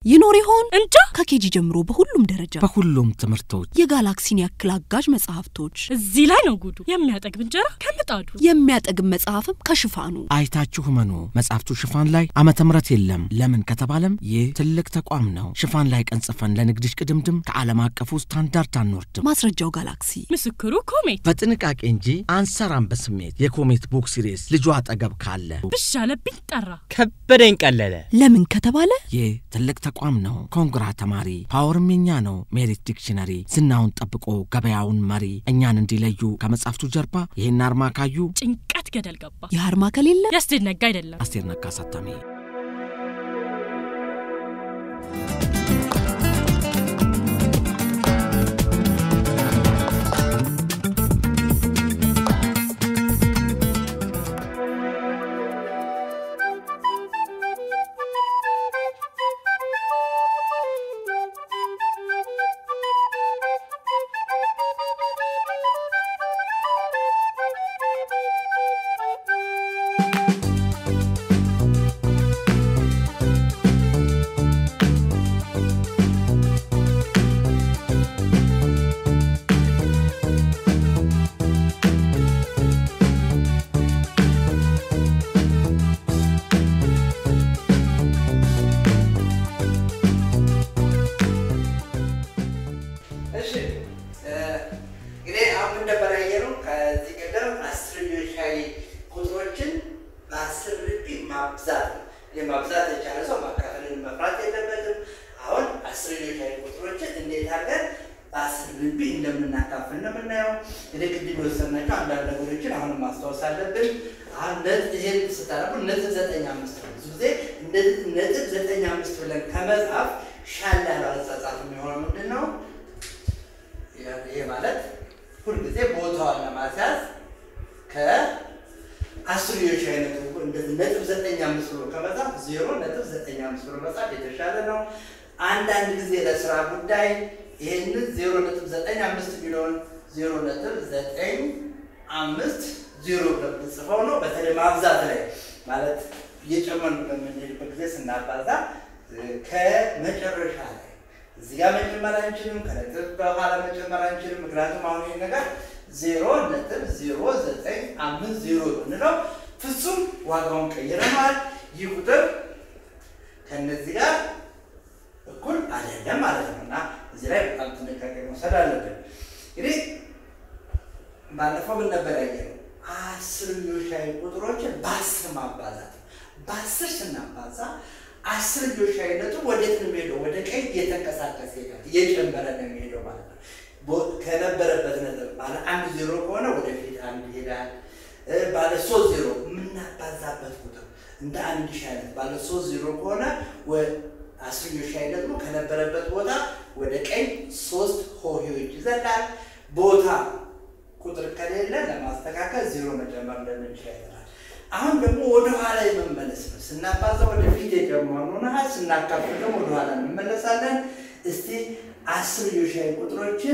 ይኖር ይሆን እንጃ ከኬጂ ጀምሮ በሁሉም ደረጃ በሁሉም ትምህርቶች የጋላክሲን ያክል አጋዥ መጽሐፍቶች እዚህ ላይ ነው ጉዱ። የሚያጠግብ እንጀራ ከምጣዱ የሚያጠግብ መጽሐፍም ከሽፋኑ አይታችሁ መኑ መጽሐፍቱ ሽፋን ላይ ዓመተ ምሕረት የለም። ለምን ከተባለም ይህ ትልቅ ተቋም ነው። ሽፋን ላይ ቀን ጽፈን ለንግድሽ ቅድምድም ከዓለም አቀፉ ስታንዳርድ አንወርድም። ማስረጃው ጋላክሲ ምስክሩ ኮሜት በጥንቃቄ እንጂ አንሰራም በስሜት የኮሜት ቡክ ሲሪስ ልጇ አጠገብ ካለ ብሽ አለብኝ ጠራ። ከበደኝ ቀለለ። ለምን ከተባለ ይህ ትልቅ ተቋም ነው። ኮንግራ ተማሪ ፓወርም የኛ ነው። ሜሪት ዲክሽነሪ ዝናውን ጠብቆ ገበያውን መሪ እኛን እንዲለዩ ከመጽሐፍቱ ጀርባ ይህን አርማ ካዩ ጭንቀት ገደል ገባ። የአርማ ከሌለ ያስደነጋ አይደለም። አስቴር ነጋ አሳታሚ እሺ እንግዲህ አሁን እንደበረ ያየነው ከዚህ ቀደም አስር ሻይ ቁጥሮችን በአስር ርቢ ማብዛት ነው። ይህ ማብዛት የቻለ ሰው ማካፈልን መፍራት የለበትም። አሁን አስር ሻይ ቁጥሮችን እንዴት አድርገን በአስር ርቢ እንደምናካፍል ነው የምናየው። እንግዲህ ቅድም የወሰናቸው አንዳንድ ነገሮችን አሁንም ማስታወስ አለብን። አሁን ነጥብ ይሄን ስታነቡ ነጥብ ዘጠኝ አምስት ነው። ብዙ ጊዜ እንደዚህ ነጥብ ዘጠኝ አምስት ብለን ከመጻፍ ሻል ያለው አጻጻፍ የሚሆነው ምንድን ነው? ይሄ ማለት ሁልጊዜ ቦታዋን ለማስያዝ ከአስርዮሽ አይነቱ እንደዚህ ነጥብ ዘጠኝ አምስት ብሎ ከመጻፍ ዜሮ ነጥብ ዘጠኝ አምስት ብሎ መጻፍ የተሻለ ነው። አንዳንድ ጊዜ ለስራ ጉዳይ ይህንን ዜሮ ነጥብ ዘጠኝ አምስት የሚለውን ዜሮ ነጥብ ዘጠኝ አምስት ዜሮ ብለን ብንጽፈው ነው። በተለይ ማብዛት ላይ ማለት እየጨመርን በምንሄድበት ጊዜ ስናባዛ ከመጨረሻ ላይ እዚህ ጋር መጨመር አንችልም። ከነጥብ በኋላ መጨመር አንችልም። ምክንያቱም አሁን ይህ ነገር ዜሮ ነጥብ ዜሮ ዘጠኝ አምስት ዜሮ ብንለው ፍጹም ዋጋውን ቀይረነዋል። ይህ ቁጥር ከእነዚህ ጋር እኩል አይደለም ማለት ነው እና እዚህ ላይ በጣም ጥንቃቄ መውሰድ አለብን። እንግዲህ ባለፈው ምን ነበር ያየነው? አስርዮሻዊ ቁጥሮችን በአስር ማባዛት ነው። በአስር ስናባዛ አስርዮሽ አይነቱ ወዴት ነው የሚሄደው? ወደ ቀኝ እየተንቀሳቀሰ ይሄዳል፣ እየጨመረ ነው የሚሄደው ማለት ነው። ከነበረበት ነጥብ ባለ አንድ ዜሮ ከሆነ ወደፊት አንድ ይሄዳል። ባለ ሶስት ዜሮ የምናባዛበት ቁጥር እንደ አንድ ሺህ አይነት ባለ ሶስት ዜሮ ከሆነ አስርዮሽ አይነት ደግሞ ከነበረበት ቦታ ወደ ቀኝ ሶስት ሆሄዎች ይዘላል። ቦታ ቁጥር ከሌለ ለማስተካከል ዜሮ መጨመር እንደምንችል አይተናል። አሁን ደግሞ ወደ ኋላ የመመለስ ነው። ስናባዛ ወደ ፊት የጀመርነውን ያህል ስናካፍል ደግሞ ወደ ኋላ እንመለሳለን። እስቲ አስር ዮሻዊ ቁጥሮችን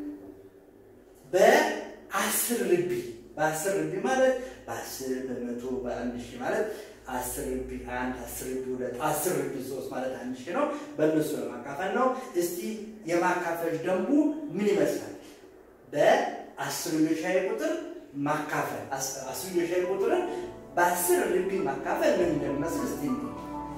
በአስር ርቢ በአስር ርቢ ማለት በአስር በመቶ በአንድ ሺህ ማለት አስር ርቢ አንድ አስር ርቢ ሁለት አስር ርቢ ሶስት ማለት አንድ ሺህ ነው። በእነሱ ለማካፈል ነው። እስቲ የማካፈል ደንቡ ምን ይመስላል? በአስር ዮሻዊ ቁጥር ማካፈል አስር ዮሻዊ ቁጥርን በአስር ርቢ ማካፈል ምን እንደሚመስል እስቲ እንይ።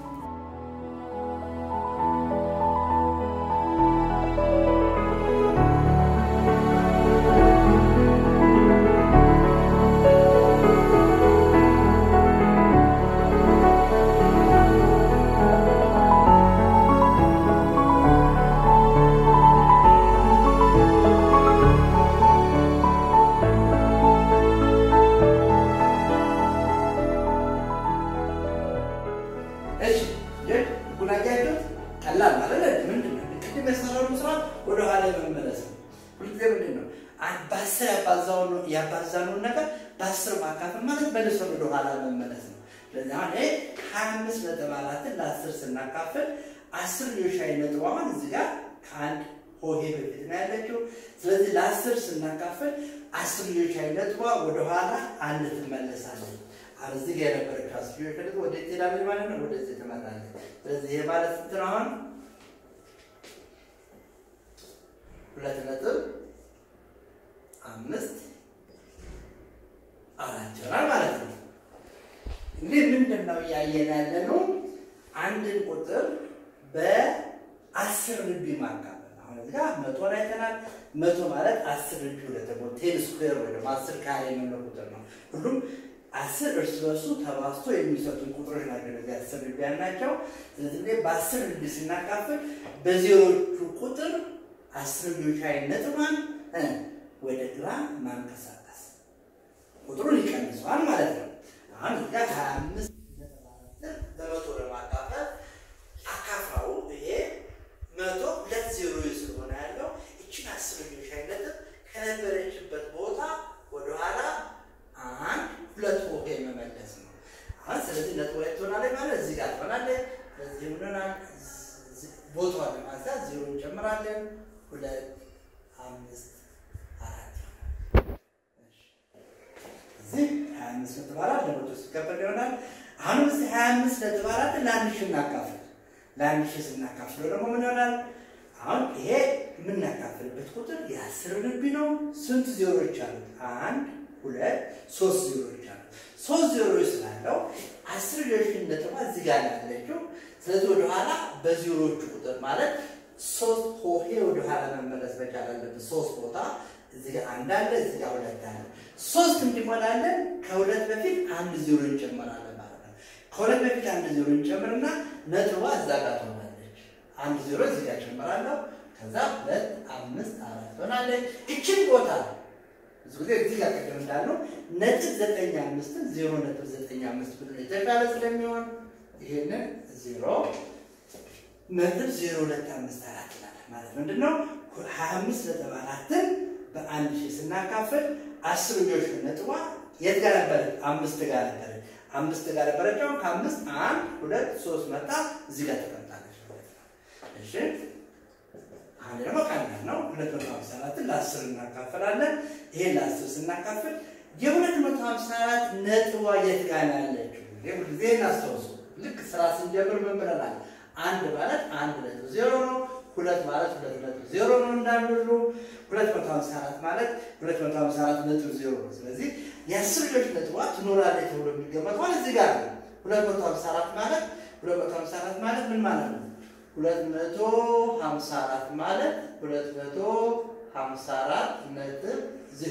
እሺ ይህ ጉናያችሁት ቀላል ማለት ምንድን ነው? ቅድም የሰራነው ስራ ወደ ኋላ የመመለስ ነው። ሁልጊዜ ምንድን ነው በአስር ያባዛነውን ነገር በአስር ማካፈል ማለት መልሶ ወደ ኋላ መመለስ ነው። ስለዚህ አሁን ይሄ ሀያ አምስት ነጥብ አራትን ለአስር ስናካፍል አስር ዮሻዊ ነጥብ አሁን እዚህ ጋር ከአንድ ሆሄ በፊት ነው ያለችው። ስለዚህ ለአስር ስናካፍል አስር ዮሻዊ ነጥቧ ወደኋላ አንድ ትመለሳለች። አሁን እዚህ ጋር የነበረችው አስር ዮሻዊ ነጥብ ወደ ትሄዳለች ማለት ነው፣ ወደዚህ ትመጣለች። ስለዚህ ይሄ ማለት ስንት ነው? አሁን ሁለት ነጥብ አምስት አራት ይሆናል ማለት ነው። እንግዲህ ምንድን ነው እያየን ያለ ነው? አንድን ቁጥር በአስር ርቢ ማካፈል። አሁን እዚህ ጋር መቶን አይተናል። መቶ ማለት አስር ርቢ ሁለት ደግሞ ቴን ስኩዌር ወይ ደግሞ አስር ካሬ የምንለው ቁጥር ነው። ሁሉም አስር እርስ በርሱ ተባዝቶ የሚሰጡን ቁጥሮች ናቸው። እነዚህ አስር ርቢ ያልናቸው። ስለዚህ እኔ በአስር ርቢ ስናካፍል በዜሮቹ ቁጥር አስር ርቢዎች ላይ ነጥቧን እ ወደ ግራ ማንቀሳቀስ ቁጥሩን ይቀንሰዋል ማለት ነው። አሁን እዚህ ጋር ሀያ አምስት በመቶ ለማካፈል አካፋው ይሄ መቶ ሁለት ዜሮ ስለሆነ ያለው እችን አስር ልጆች አይነጥብ ከነበረችበት ቦታ ወደኋላ አንድ ሁለት ሆሄ መመለስ ነው። አሁን ስለዚህ ነጥብ ሁለት ትሆናለች ማለት እዚህ ጋር ትሆናለች። በዚህ ምንሆናል ቦታዋን ለማንሳት ዜሮ እንጨምራለን። ሁለት አምስት አራት እዚህ ሀያ አምስት ነጥብ አራት ለመቶ ሲከፈል ይሆናል። አሁንም እዚህ ሀያ አምስት ነጥብ አራት ለአንድ ሺህ እናካፍል። ለአንድ ሺህ ስናካፍለው ደግሞ ምን ይሆናል? አሁን ይሄ የምናካፍልበት ቁጥር የአስር ርቢ ነው። ስንት ዜሮዎች አሉት? አንድ ሁለት ሶስት ዜሮዎች አሉት። ሶስት ዜሮዎች ስላለው አስር ዜሮች ነጥቧ እዚህ ጋር ያለችው። ስለዚህ ወደኋላ በዜሮዎቹ ቁጥር ማለት ሶስት ሆሄ ወደኋላ መመለስ መቻል አለበት። ሶስት ቦታ እዚህ ጋር አንድ አለ፣ እዚህ ጋር ሁለት አለ። ሶስት እንዲሞላለን ከሁለት በፊት አንድ ዜሮ እንጨምራለን ማለት ነው። ከሁለት በፊት አንድ ዜሮ እንጨምርና ነጥቧ እዛ ጋር ትሆናለች። አንድ ዜሮ እዚህ ጋር ጨምራለሁ። ከዛ ሁለት አምስት አራት ትሆናለች። እችን ቦታ ብዙ ጊዜ እዚህ ጋር ቅድም እንዳልነው ነጥብ ዘጠኝ አምስትን ዜሮ ነጥብ ዘጠኝ አምስት ብሎ የተሻለ ስለሚሆን ይሄንን ዜሮ ነጥብ ዜሮ ሁለት አምስት አራት ይላል ማለት ምንድን ነው? ሀያ አምስት ነጥብ አራትን በአንድ ሺህ ስናካፍል አስር ልጆች ነጥቧ የት ጋር ነበረች? አምስት ጋር ነበረች። አምስት ጋር ነበረች። አሁን ከአምስት አንድ ሁለት ሶስት መጣ እዚህ ጋር ተቀምጣለች ማለት ነው። እሺ አሁን ደግሞ ቀላል ነው። ሁለት መቶ ሀምሳ አራትን ለአስር እናካፍላለን። ይሄን ለአስር ስናካፍል የሁለት መቶ ሀምሳ አራት ነጥቧ የት ጋር ነው ያለችው? ይሄ ሁልጊዜ እናስታውሱ። ልክ ስራ ስንጀምር ምን ብለናል? አንድ ማለት አንድ ነጥብ ዜሮ ነው። ሁለት ማለት ሁለት ነጥብ ዜሮ ነው እንዳንሉ። ሁለት መቶ ሀምሳ አራት ማለት ሁለት መቶ ሀምሳ አራት ነጥብ ዜሮ ነው። ስለዚህ የአስር ልጆች ነጥቧ ትኖራለች ተብሎ የሚገመተው እዚህ ጋር ነው። ሁለት መቶ ሀምሳ አራት ማለት ሁለት መቶ ሀምሳ አራት ማለት ምን ማለት ነው? ሁለት መቶ ሀምሳ አራት ማለት ሁለት መቶ ሀምሳ አራት ነጥብ ዜሮ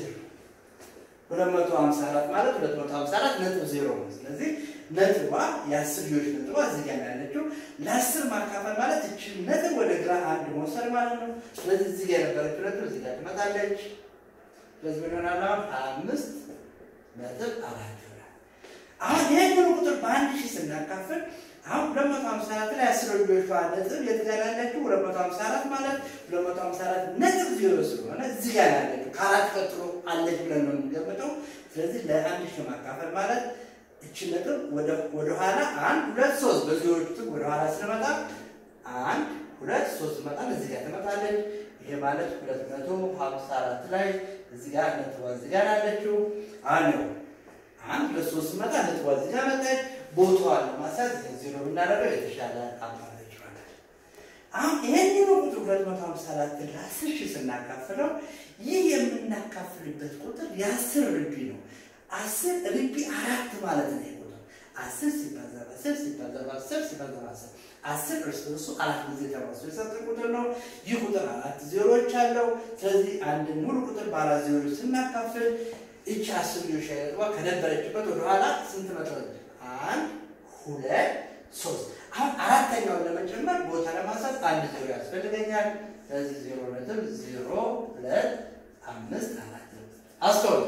ሁለት መቶ ሀምሳ አራት ማለት ሁለት መቶ ሀምሳ አራት ነጥብ ዜሮ ነው። ስለዚህ ነጥቧ የአስር ልጆች ነጥቧ እዚህ ጋር ነው ያለችው። ለአስር ማካፈል ማለት እችን ነጥብ ወደ ግራ አንድ መውሰድ ማለት ነው። ስለዚህ እዚህ ጋር የነበረችው ነጥብ እዚህ ጋር ትመጣለች። ስለዚህ ምን ይሆናል? አሁን ሀያ አምስት ነጥብ አራት ይሆናል። አሁን ይህንን ቁጥር በአንድ ሺህ ስናካፍል አሁን ሁለት መቶ ሀምሳ አራት ላይ አስር ልጆቿ ነጥብ የት ጋር ያለችው? ሁለት መቶ ሀምሳ አራት ማለት ሁለት መቶ ሀምሳ አራት ነጥብ ዜሮ ስለሆነ እዚህ ጋር ያለችው ከአራት ቀጥሎ አለች ብለን ነው የምንገምተው። ስለዚህ ለአንድ ሺህ ማካፈል ማለት እቺ ነጥብ ወደ ኋላ አንድ ሁለት ሶስት በዜሮቹ ጥግ ወደ ኋላ ስንመጣ አንድ ሁለት ሶስት መጣን እዚህ ጋር ትመጣለች። ይሄ ማለት ሁለት መቶ ሀምሳ አራት ላይ እዚህ ጋር ነጥቧ እዚህ ጋር ያለችው አንድ ነው። አንድ ሁለት ሶስት መጣ ነጥቧ እዚህ ጋር መጣች። ቦታዋን ለማሳት ዜሮ ብናደርገው የተሻለ አማራጭ ይሆናል። አሁን ይሄንን ቁጥር ሁለት መቶ ሀምሳ አራት ለአስር ሺህ ስናካፍለው ይህ የምናካፍልበት ቁጥር የአስር ርቢ ነው። አስር ርቢ አራት ማለት ነው። ቁጥር አስር ሲባዛ በአስር ሲባዛ በአስር ሲባዛ በአስር አስር እርስ በርሱ አራት ጊዜ ተባዝቶ የሰጠ ቁጥር ነው። ይህ ቁጥር አራት ዜሮዎች አለው። ስለዚህ አንድን ሙሉ ቁጥር በአራት ዜሮች ስናካፍል እቺ አስር ልጆች አይነጥቧ ከነበረችበት ወደኋላ ስንት መጥረች? አንድ ሁለት ሶስት። አሁን አራተኛውን ለመጨመር ቦታ ለማንሳት አንድ ዜሮ ያስፈልገኛል። ስለዚህ ዜሮ ነጥብ ዜሮ ሁለት አምስት አራት አስተውሉ።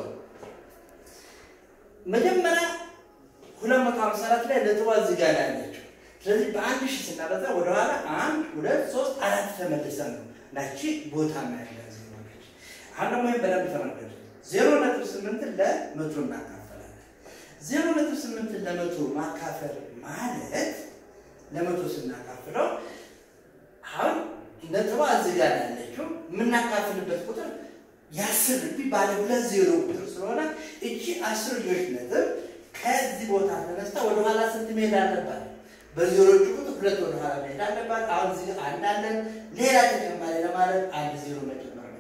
መጀመሪያ ሁለት መቶ ሀምሳ አራት ላይ ነጥቧ እዚህ ጋር ነው ያለችው። ስለዚህ በአንድ ሺህ ስናበዛ ወደኋላ አንድ ሁለት ሶስት አራት ተመልሰን ነው ናቺ ቦታ ያለ ዜሮ ነች። አሁን ደግሞ ይህን በደንብ ተመልከቱ። ዜሮ ነጥብ ስምንትን ለመቶ እናካፈላለን። ዜሮ ነጥብ ስምንትን ለመቶ ማካፈል ማለት ለመቶ ስናካፍለው አሁን ነጥቧ እዚህ ጋር ያለችው የምናካፍልበት ቁጥር የአስር ርቢ ባለ ሁለት ዜሮ ቁጥር ስለሆነ እቺ አስር ልጆች ነጥብ ከዚህ ቦታ ተነስታ ወደኋላ ስንት መሄድ አለባት? በዜሮቹ ቁጥር ሁለት ወደኋላ መሄድ አለባት። አሁን እዚህ አንድ አለን። ሌላ ተጨማሪ ለማለት አንድ ዜሮ መጨመር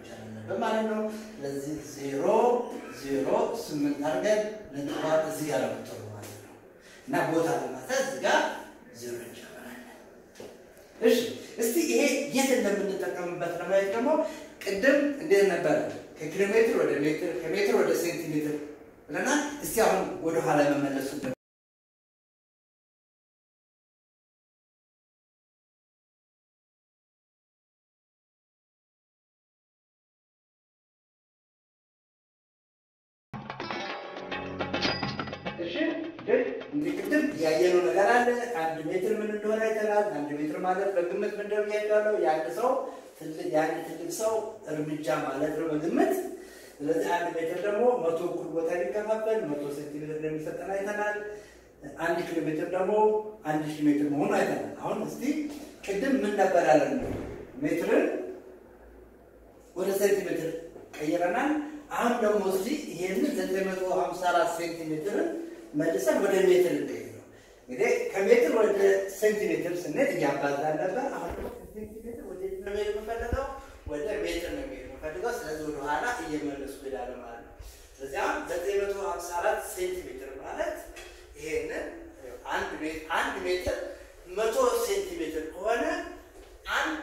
አለብን ማለት ነው። ስለዚህ ዜሮ ዜሮ ስምንት አድርገን ነጥቧ እዚህ ጋር ነው የምትሆነው ማለት ነው እና ቦታ ለማስያዝ እዚህ ጋር ዜሮ እንጨምራለን። እሺ እስቲ ይሄ የት እንደምንጠቀምበት ለማየት ደግሞ ቅድም እንዴት ነበረ? ከኪሎ ሜትር ወደ ሜትር ከሜትር ወደ ሴንቲሜትር ብለናል። እስቲ አሁን ወደ ኋላ መመለሱበት እሺ ግን እንግዲህ ቅድም ያየነው ነገር አለ። አንድ ሜትር ምን እንደሆነ አይተናል። አንድ ሜትር ማለት በግምት ምን እንደሆነ ያለው የአንድ ሰው ትልቅ የአንድ ትልቅ ሰው እርምጃ ማለት ነው በግምት። ስለዚህ አንድ ሜትር ደግሞ መቶ እኩል ቦታ ሊከፋፈል መቶ ሴንቲሜትር እንደሚሰጠን አይተናል። አንድ ኪሎ ሜትር ደግሞ አንድ ሺህ ሜትር መሆኑ አይተናል። አሁን እስቲ ቅድም ምን ነበር ያለን? ሜትርን ወደ ሴንቲሜትር ቀይረናል። አሁን ደግሞ እስቲ ይሄንን ዘጠኝ መቶ ሀምሳ አራት ሴንቲሜትርን መልሰን ወደ ሜትር እንቀይረው። እንግዲህ ከሜትር ወደ ሴንቲሜትር ስንሄድ እያባዛን ነበር። አሁን ደግሞ ከሴንቲሜትር ወደ ነው መሄድ የምፈልገው ወደ ሜትር ነው መሄድ የምፈልገው። ስለዚህ ወደ ኋላ እየመለሱ ሄዳለ ማለት ነው። ስለዚህ አሁን ዘጠኝ መቶ ሀምሳ አራት ሴንቲሜትር ማለት ይሄንን አንድ ሜትር አንድ ሜትር መቶ ሴንቲሜትር ከሆነ አንድ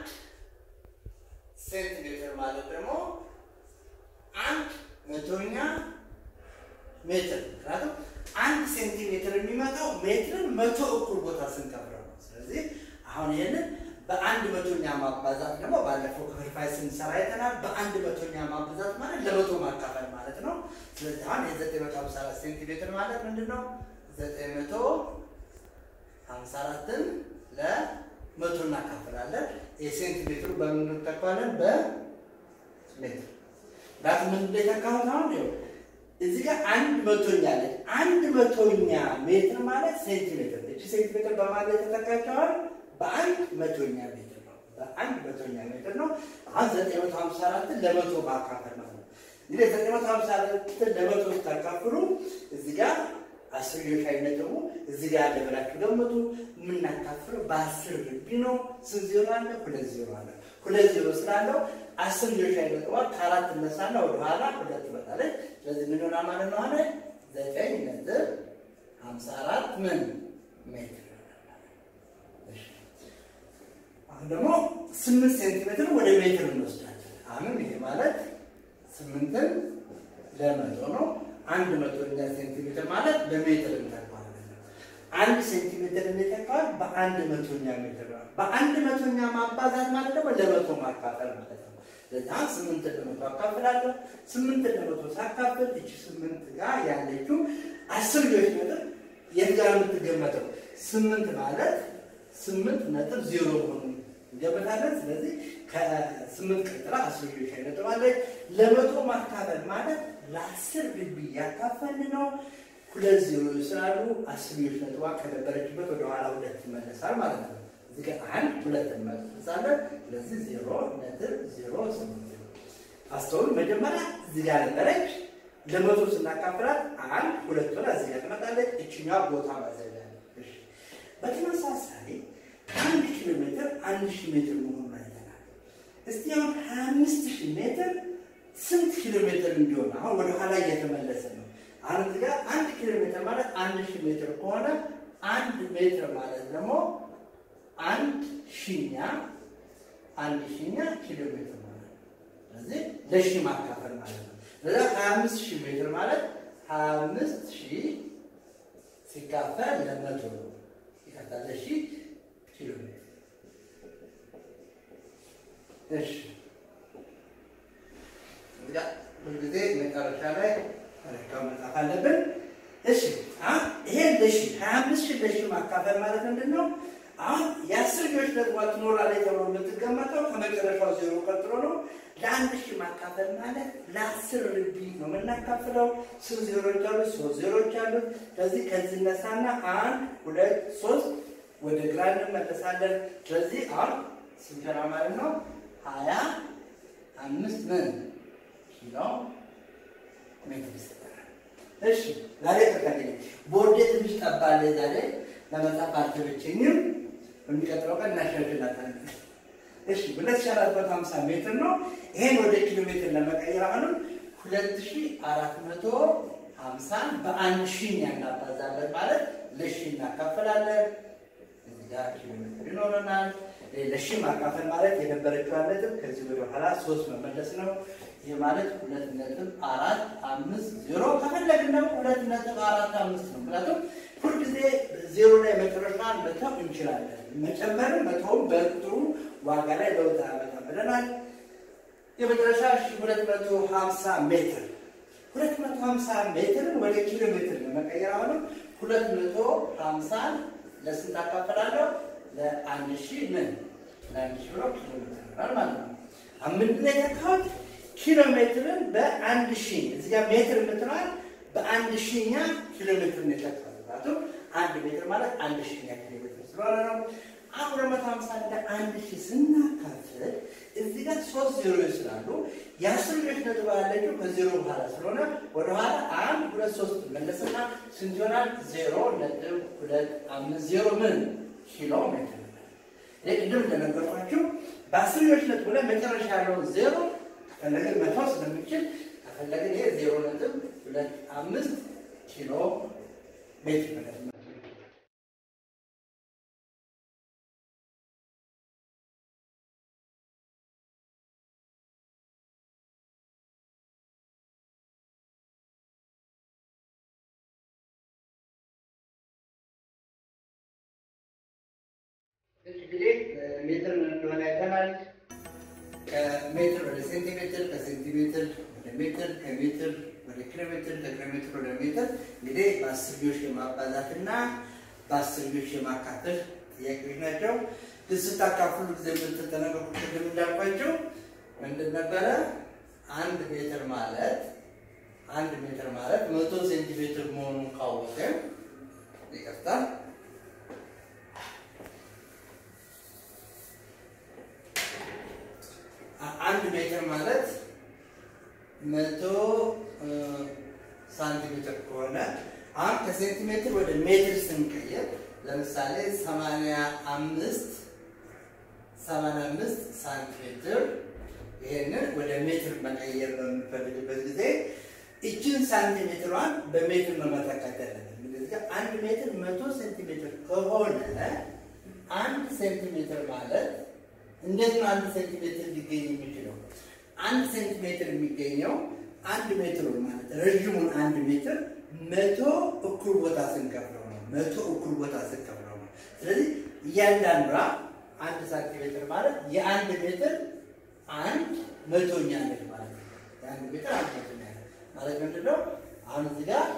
ሴንቲሜትር ማለት ደግሞ አንድ መቶኛ ሜትር ምክንያቱም አንድ ሴንቲሜትር የሚመጣው ሜትርን መቶ እኩል ቦታ ስንከፍለው ነው። ስለዚህ አሁን ይህንን በአንድ መቶኛ ማባዛት ደግሞ ባለፈው ክፍልፋይ ስንሰራ አይተናል። በአንድ መቶኛ ማባዛት ማለት ለመቶ ማካፈል ማለት ነው። ስለዚህ አሁን የዘጠኝ መቶ ሀምሳ አራት ሴንቲሜትር ማለት ምንድን ነው? ዘጠኝ መቶ ሀምሳ አራትን ለመቶ እናካፍላለን። የሴንቲሜትሩ በምን እንተካዋለን? በሜትር ዳት ምን እንደተካሁት አሁን ይኸው እዚህ ጋር አንድ መቶኛ አለች። አንድ መቶኛ ሜትር ማለት ሴንቲሜትር እቺ ሴንቲሜትር በማለት የተተካቸዋል በአንድ መቶኛ ሜትር ነው። በአንድ መቶኛ ሜትር ነው። አሁን ዘጠኝ መቶ ሀምሳ አራትን ለመቶ ማካፈል ማለት ነው። እንግዲህ ዘጠኝ መቶ ሀምሳ አራትን ለመቶ ስታካፍሉ እዚህ ጋር አስርዮሽ አይነት ደግሞ እዚህ ጋር ያለ ብላችሁ ገምቱ። የምናካፍለው በአስር ግቢ ነው። ስንት ዜሮ አለ? ሁለት ዜሮ አለ። ሁለት ዜሮ ስላለው አስር ልጆች አይመጥዋል ከአራት እነሳና ወደኋላ ሁለት ይመጣለች። ስለዚህ ምን ሆና ማለት ነው? አለ ዘጠኝ ነጥብ ሀምሳ አራት ምን ሜትር አሁን ደግሞ ስምንት ሴንቲሜትር ወደ ሜትር እንወስዳለን። አሁንም ይሄ ማለት ስምንትን ለመቶ ነው። አንድ መቶኛ ሴንቲሜትር ማለት በሜትር እንተካዋለን። አንድ ሴንቲሜትር እንተካዋል በአንድ መቶኛ ሜትር ነው። በአንድ መቶኛ ማባዛት ማለት ደግሞ ለመቶ ማካፈል ማለት ነው። ለዛም ስምንትን ለመቶ አካፍላለሁ። ስምንትን ለመቶ ሳካፍል እቺ ስምንት ጋር ያለችው አስር ልጆች ነጥብ የት ጋር የምትገመተው ስምንት ማለት ስምንት ነጥብ ዜሮ ሆኑ እንገምታለን። ስለዚህ ከስምንት ቀጥላ አስር ልጆች ነጥብ አለች። ለመቶ ማካፈል ማለት ለአስር ግቢ ያካፈል ነው። ሁለት ዜሮ ስላሉ አስር ልጆች ነጥቧ ከነበረችበት ወደኋላ ሁለት ይመለሳል ማለት ነው። እዚህ ጋር አንድ ሁለት እንመልሳለን። ስለዚህ ዜሮ ነጥብ ዜሮ ስምንት አስተውሉ። መጀመሪያ እዚህ ጋር ነበረች። ለመቶ ስናካፍላት አንድ ሁለት ሆና እዚህ ጋር ትመጣለች። እችኛዋ ቦታ ማዘጋለች። በተመሳሳይ አንድ ኪሎ ሜትር አንድ ሺህ ሜትር መሆኑን አይተናል። እስቲ አሁን ሀያ አምስት ሺህ ሜትር ስንት ኪሎ ሜትር እንዲሆን አሁን ወደ ኋላ እየተመለሰ ነው። አሁን እዚህ ጋር አንድ ኪሎ ሜትር ማለት አንድ ሺህ ሜትር ከሆነ አንድ ሜትር ማለት ደግሞ አንድ ሺኛ አንድ ሺኛ ኪሎ ሜትር ማለት ነው። ስለዚህ ለሺህ ማካፈል ማለት ነው። ለዛ ሀያ አምስት ሺህ ሜትር ማለት ሀያ አምስት ሺህ ሲካፈል ለመቶ ነው። ይቀጣ ለሺህ ኪሎ ሜትር እሺ። እዚጋ ሁልጊዜ መጨረሻ ላይ መለኪያው መጻፍ አለብን። እሺ አሁን ይሄ ለሺ ሀያ አምስት ሺህ ለሺ ማካፈል ማለት ምንድን ነው? አሁን የአስር ልጆች ደግሞ ትኖራለች ተብሎ የምትገመተው ከመጨረሻው ዜሮ ቀጥሎ ነው። ለአንድ ሺህ ማካፈል ማለት ለአስር ርቢ ነው የምናካፍለው። ስንት ዜሮች አሉት? ሶስት ዜሮች አሉት። ስለዚህ ከዚህ እነሳና አንድ ሁለት ሶስት ወደ ግራ እንመለሳለን። ስለዚህ አሁን ስንተና ማለት ነው ሀያ አምስት ምን ኪሎ ሜትር ይሰጠናል። እሺ ዛሬ ተካኝ ቦርዴ ትንሽ ጠባለ ዛሬ ለመጻፍ አልተመቸኝም። በሚቀጥለው ቀን እናሻሽላታለን። እሺ ሁለት ሺህ አራት መቶ ሀምሳ ሜትር ነው። ይሄን ወደ ኪሎ ሜትር ለመቀየር አሁንም ሁለት ሺህ አራት መቶ ሀምሳን በአንድ ሺህ ያናባዛለን ማለት ለሺ እናካፈላለን። እዚህ ጋር ኪሎ ሜትር ይኖረናል። ለሺ ማካፈል ማለት የነበረችዋን ነጥብ ከዚህ ወደ ኋላ ሶስት መመለስ ነው። ይህ ማለት ሁለት ነጥብ አራት አምስት ዜሮ ከፈለግን ደግሞ ሁለት ነጥብ አራት አምስት ነው። ምክንያቱም ሁልጊዜ ዜሮ ላይ መጨረሻን መተው እንችላለን። መጨመርም መተውም በቁጥሩ ዋጋ ላይ ለውጥ አያመጣም ብለናል። የመጨረሻ ሁለት መቶ ሀምሳ ሜትር ሁለት መቶ ሀምሳ ሜትርን ወደ ኪሎ ሜትር ለመቀየር አሁንም ሁለት መቶ ሀምሳን ለስንት አካፈላለሁ? ለአንድ ሺህ ምን ለአንድ ሺህ ብሎ ኪሎ ሜትር ይሆናል ማለት ነው። ምንድን ነው የተካሁት? ኪሎ ሜትርን በአንድ ሺህ እዚህ ጋር ሜትር የምትለዋል በአንድ ሺኛ ኪሎ ሜትር ነው የተካሁት። ምክንያቱም አንድ ሜትር ማለት አንድ ሺኛ ኪሎ ሜትር ስለሆነ ነው። አሁን ሁለት መቶ ሀምሳ ለአንድ ሺህ ስናካፍል እዚህ ጋር ሶስት ዜሮዎች ስላሉ የአስርዮሽ ነጥብ ያለችው ከዜሮ በኋላ ስለሆነ ወደኋላ አንድ ሁለት ሶስት መለስና ስንት ይሆናል? ዜሮ ነጥብ ሁለት አምስት ዜሮ ምን ኪሎ ሜትር ይህ ቅድም እንደነገርኳችሁ በአስርዮሽ ነጥብ ላይ መጨረሻ ያለውን ዜሮ ከፈለግን መተው ስለምችል ከፈለግን ይሄ ዜሮ ነጥብ ሁለት አምስት ኪሎ ሜትር ማለት ነው። እንግዲህ ሜትር ምን እንደሆነ አይተናል። ከሜትር ወደ ሴንቲሜትር፣ ከሴንቲሜትር ወደ ሜትር፣ ከሜትር ወደ ኪሎ ሜትር፣ ከኪሎ ሜትር ወደ ሜትር እንግዲህ በአስርዮሽ የማባዛትና በአስርዮሽ የማካፈል ጥያቄዎች ናቸው። ግን ስታካፍሉ ጊዜ የምትጠነቀቁ ቅድም እንዳልኳቸው ምንድን ነበረ? አንድ ሜትር ማለት አንድ ሜትር ማለት መቶ ሴንቲሜትር መሆኑን ካወቅን ይቅርታ አንድ ሜትር ማለት መቶ ሳንቲሜትር ከሆነ አሁን ከሴንቲሜትር ወደ ሜትር ስንቀየር ለምሳሌ ሰማንያ አምስት ሰማንያ አምስት ሳንቲሜትር ይሄንን ወደ ሜትር መቀየር በምንፈልግበት ጊዜ እችን ሳንቲሜትሯን በሜትር ነው መተካት ያለብን። ስለዚህ አንድ ሜትር መቶ ሴንቲሜትር ከሆነ አንድ ሴንቲሜትር ማለት እንዴት ነው አንድ ሴንቲሜትር ሊገኝ የሚችለው? አንድ ሴንቲሜትር የሚገኘው አንድ ሜትር ማለት ረዥሙን አንድ ሜትር መቶ እኩል ቦታ ስንከፍለው ነው። መቶ እኩል ቦታ ስንከፍለው ነው። ስለዚህ እያንዳንዷ አንድ ሳንቲሜትር ማለት የአንድ ሜትር አንድ መቶኛ ነች ማለት ነው። የአንድ ሜትር አንድ መቶኛ ነች ማለት ምንድን ነው? አሁን እዚህ ጋር